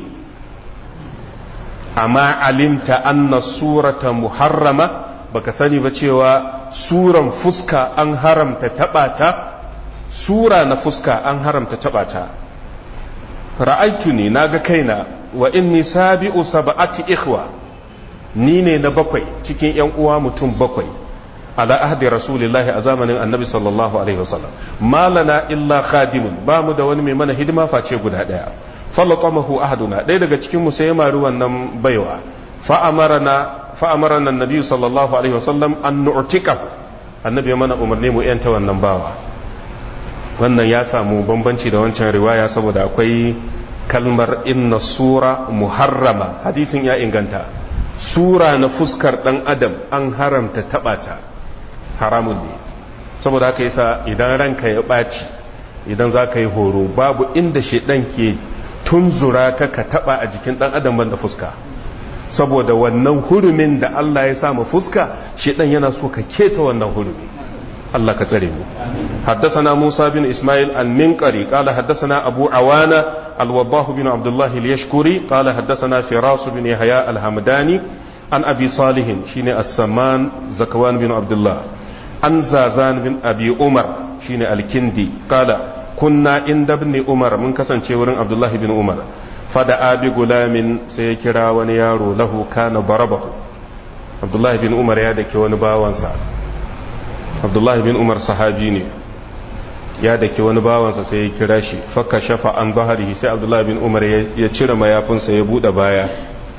amma alimta anna surata muharrama baka sani ba cewa suran fuska an haramta tabata sura na fuska an haramta tabata ra'aitu ne naga kaina wa inni sabi'u sab'ati ikhwa ni ne na bakwai cikin yan uwa mutum bakwai ala ahdi rasulillahi a zamanin annabi sallallahu alaihi wasallam malana illa khadimun ba mu da wani mai mana hidima face guda daya falatamahu ahaduna ɗaya daga cikin mu sai ya mari wannan baiwa fa amarana fa amarana annabi sallallahu alaihi wasallam an nu'tikahu annabi ya mana umarni mu yanta wannan bawa wannan ya samu bambanci da wancan riwaya saboda akwai kalmar inna sura muharrama hadisin ya inganta sura na fuskar dan adam an haramta tabata haramun ne saboda haka yasa idan ranka ya ɓaci idan za ka yi horo babu inda shaidan ke tunzura ka ka taba a jikin dan adam banda fuska saboda wannan hurumin da Allah ya samu fuska shaidan yana so ka keta wannan hurumi Allah ka tsare mu حدثنا موسى بن إسماعيل المنقري قال حدثنا أبو عوانة الوضاح بن عبد الله اليشكري قال حدثنا فراس بن يحيى الحمداني عن أبي صالح شين السمان زكوان بن عبد الله عن زازان بن أبي عمر شين الكندي قال كنا عند ابن عمر من كسن شورن عبد الله بن عمر فدعا بغلام سيكرا ونيارو له كان ضربه عبد الله بن عمر يا دكي ونباوانسا abdullahi bin umar sahabi ne ya dake wani bawansa sai ya kira shi fakka shafa an bahari sai abdullahi bin umar ya cire mayafinsa ya bude baya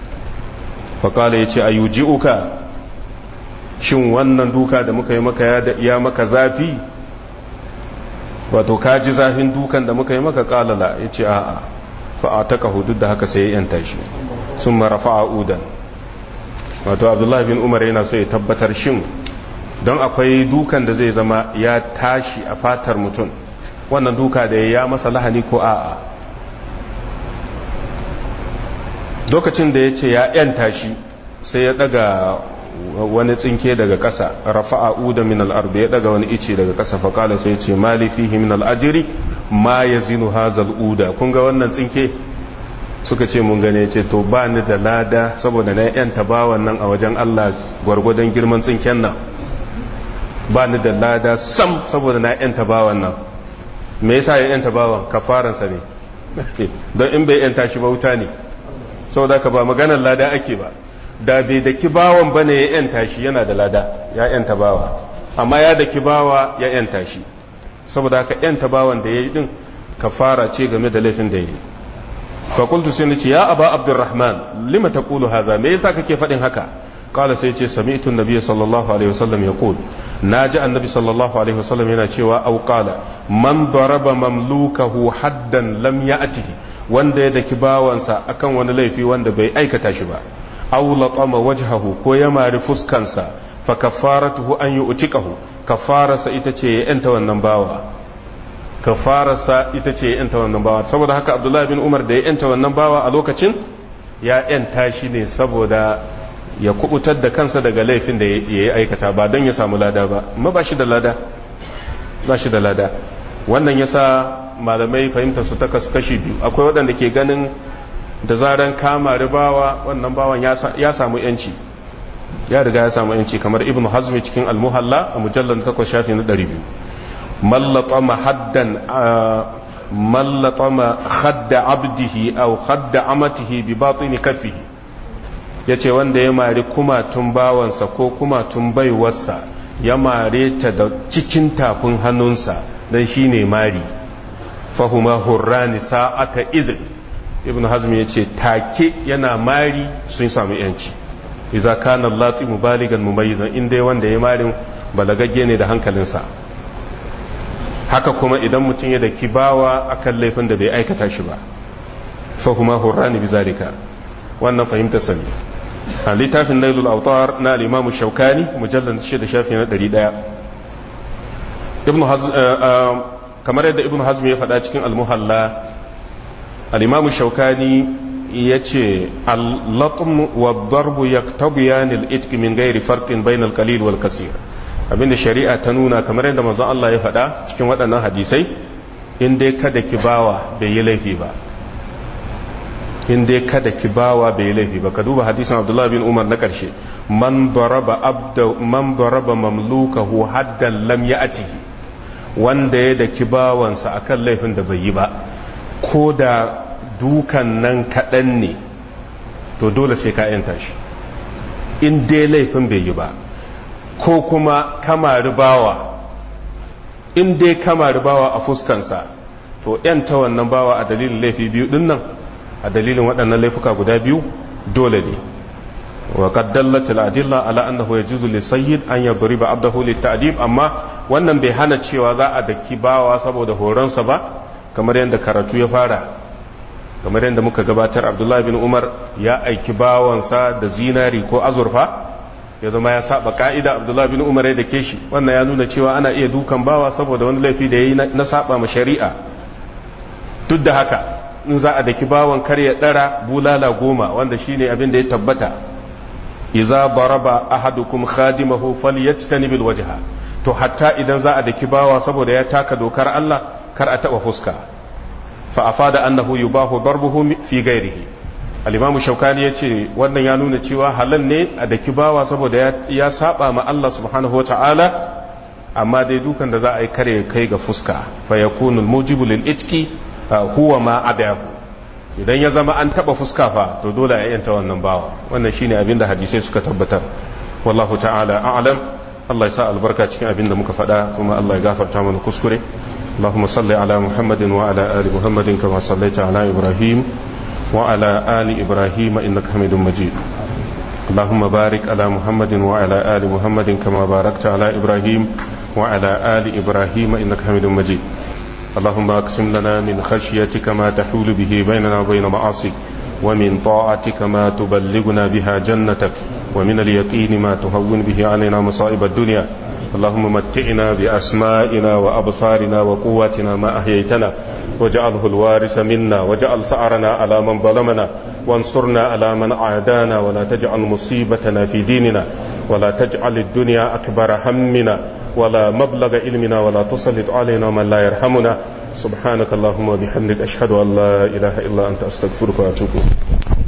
fakala ya ce a yuji uka shin wannan duka da muka yi maka ya maka zafi wato ka ji zafin dukan da muka yi maka kalala ya ce a'a fa'ataka hudud da haka sai ya yanta shi sun mara fa'a'udan wato abdullahi bin umar yana so ya tabbatar shin don akwai dukan da zai zama ya tashi a fatar mutum wannan duka da ya masa lahani ko a'a lokacin da ya ce ya yan tashi sai ya daga wani tsinke daga ƙasa rafa'a uda min al'ard ya daga wani ice daga ƙasa faƙala sai ce mali fihi min al'ajiri ma ya zinu hazal uda kun ga wannan tsinke suka ce mun gane ce to ba ni da lada saboda na yan tabawan nan a wajen Allah gwargwadon girman tsinken nan ba ni da lada sam saboda na yanta bawan nan me yasa ya yanta bawan kafaransa ne don in bai yanta shi ba wuta ne saboda ka ba maganar lada ake ba da bai da kibawan bane ya yanta shi yana da lada ya yanta bawa amma ya da kibawa ya yanta shi saboda ka yanta bawan da ya yi din kafara ce game da laifin da ya yi fakultu sai nace ya aba abdurrahman lima taqulu hadha me yasa kake faɗin haka قال سيتي سمعت النبي صلى الله عليه وسلم يقول ناجى النبي صلى الله عليه وسلم yana cewa au qala man daraba mamlukahu haddan lam ya'tihi wanda ya daki bawansa akan wani laifi wanda bai aikata shi ba aw latama wajhahu ko ya mari fuskansa fa kafaratuhu an yu'tikahu kafarasa ita ce ya yanta wannan bawa kafarasa ita ce ya yanta wannan bawa saboda haka abdullahi bin umar da ya yanta wannan bawa a lokacin ya yanta shi ne saboda ya kubutar da kansa daga laifin da ya yi aikata ba don ya samu lada ba ma ba shi da lada ba shi da lada wannan ya sa malamai fahimta su ta kashi biyu akwai waɗanda ke ganin da zaran kama ribawa wannan bawan ya samu yanci ya riga ya samu yanci kamar ibn hazmi cikin almuhalla a mujallar takwas shafi na ɗari biyu mallatama haddan mallatama hadda abdihi au hadda amatihi bi batini kafihi ya ce wanda ya mari kumatun bawansa ko kumatun baiwarsa ya mare ta da cikin tafin hannunsa don shi ne mari fahuma hurrani sa'ata izin ibn hazmi ya ce take yana mari sun samu yanci iza kana latsi mubaligan mumayizan inda wanda ya marin balagagge ne da hankalinsa haka kuma idan mutum ya da kibawa akan laifin da bai aikata shi ba fahuma hurrani bizalika wannan fahimta sani a littafin nailul autar na limamu shaukani mujallar shida shafi na ɗari ɗaya ibn kamar yadda ibn hazm ya faɗa cikin al-muhalla al-imam shaukani yace al-latm wa ad-darb yaktabiyan al-itq min ghairi farqin bayna al-qalil wal kaseer abinda shari'a ta nuna kamar yadda manzon Allah ya faɗa cikin waɗannan hadisai in dai kada ki bawa bai yi laifi ba in dai kada ki bawa bai yi laifi ba ka duba hadisin Abdullah bin Umar na ƙarshe man daraba abda man daraba mamlukahu haddan lam ya'tihi wanda ya daki bawansa akan laifin da bai yi ba ko da dukan nan kaɗan ne to dole sai ka yanta shi in dai laifin bai yi ba ko kuma kamari bawa in dai kamari bawa a fuskansa to yanta wannan bawa a dalilin laifi biyu din nan a dalilin waɗannan laifuka guda biyu dole ne wa qad dallat al adilla ala annahu yajuzu li sayyid an yadriba abdahu lit ta'dib amma wannan bai hana cewa za a daki bawa saboda horonsa ba kamar yadda karatu ya fara kamar yadda muka gabatar abdullahi bin umar ya aiki bawansa da zinari ko azurfa ya zama ya saba ka'ida abdullahi bin umar ya dake shi wannan ya nuna cewa ana iya dukan bawa saboda wani laifi da ya yi na saba ma shari'a duk da haka in za a daki bawan kar ya dara bulala goma wanda shine abin da ya tabbata idza baraba ahadukum khadimahu falyajtanib alwajha to hatta idan za a daki bawa saboda ya taka dokar Allah kar a taba fuska fa afada annahu yubahu darbuhu fi ghairihi al-imam shaukani yace wannan ya nuna cewa halal ne a daki bawa saboda ya saba ma Allah subhanahu wataala amma dai dukan da za a yi kare kai ga fuska fa yakunu al-mujibu lil-itqi huwa ma adahu idan ya zama an taba fuska fa to dole a yanta wannan bawa wannan shine abinda hadisai suka tabbatar wallahu ta'ala a'lam Allah ya sa albarka cikin abinda muka faɗa kuma Allah ya gafarta mana kuskure اللهم صل على محمد وعلى آل محمد كما صليت على إبراهيم وعلى آل إبراهيم إنك حميد مجيد اللهم بارك على محمد وعلى آل محمد كما باركت على إبراهيم وعلى آل إبراهيم إنك حميد مجيد اللهم اقسم لنا من خشيتك ما تحول به بيننا وبين معاصيك ومن طاعتك ما تبلغنا بها جنتك ومن اليقين ما تهون به علينا مصائب الدنيا اللهم متعنا بأسمائنا وأبصارنا وقواتنا ما أحييتنا واجعله الوارث منا واجعل سعرنا على من ظلمنا وانصرنا على من عادانا ولا تجعل مصيبتنا في ديننا ولا تجعل الدنيا أكبر همنا ولا مبلغ علمنا ولا تسلط علينا من لا يرحمنا سبحانك اللهم وبحمدك أشهد أن لا إله إلا أنت أستغفرك وأتوب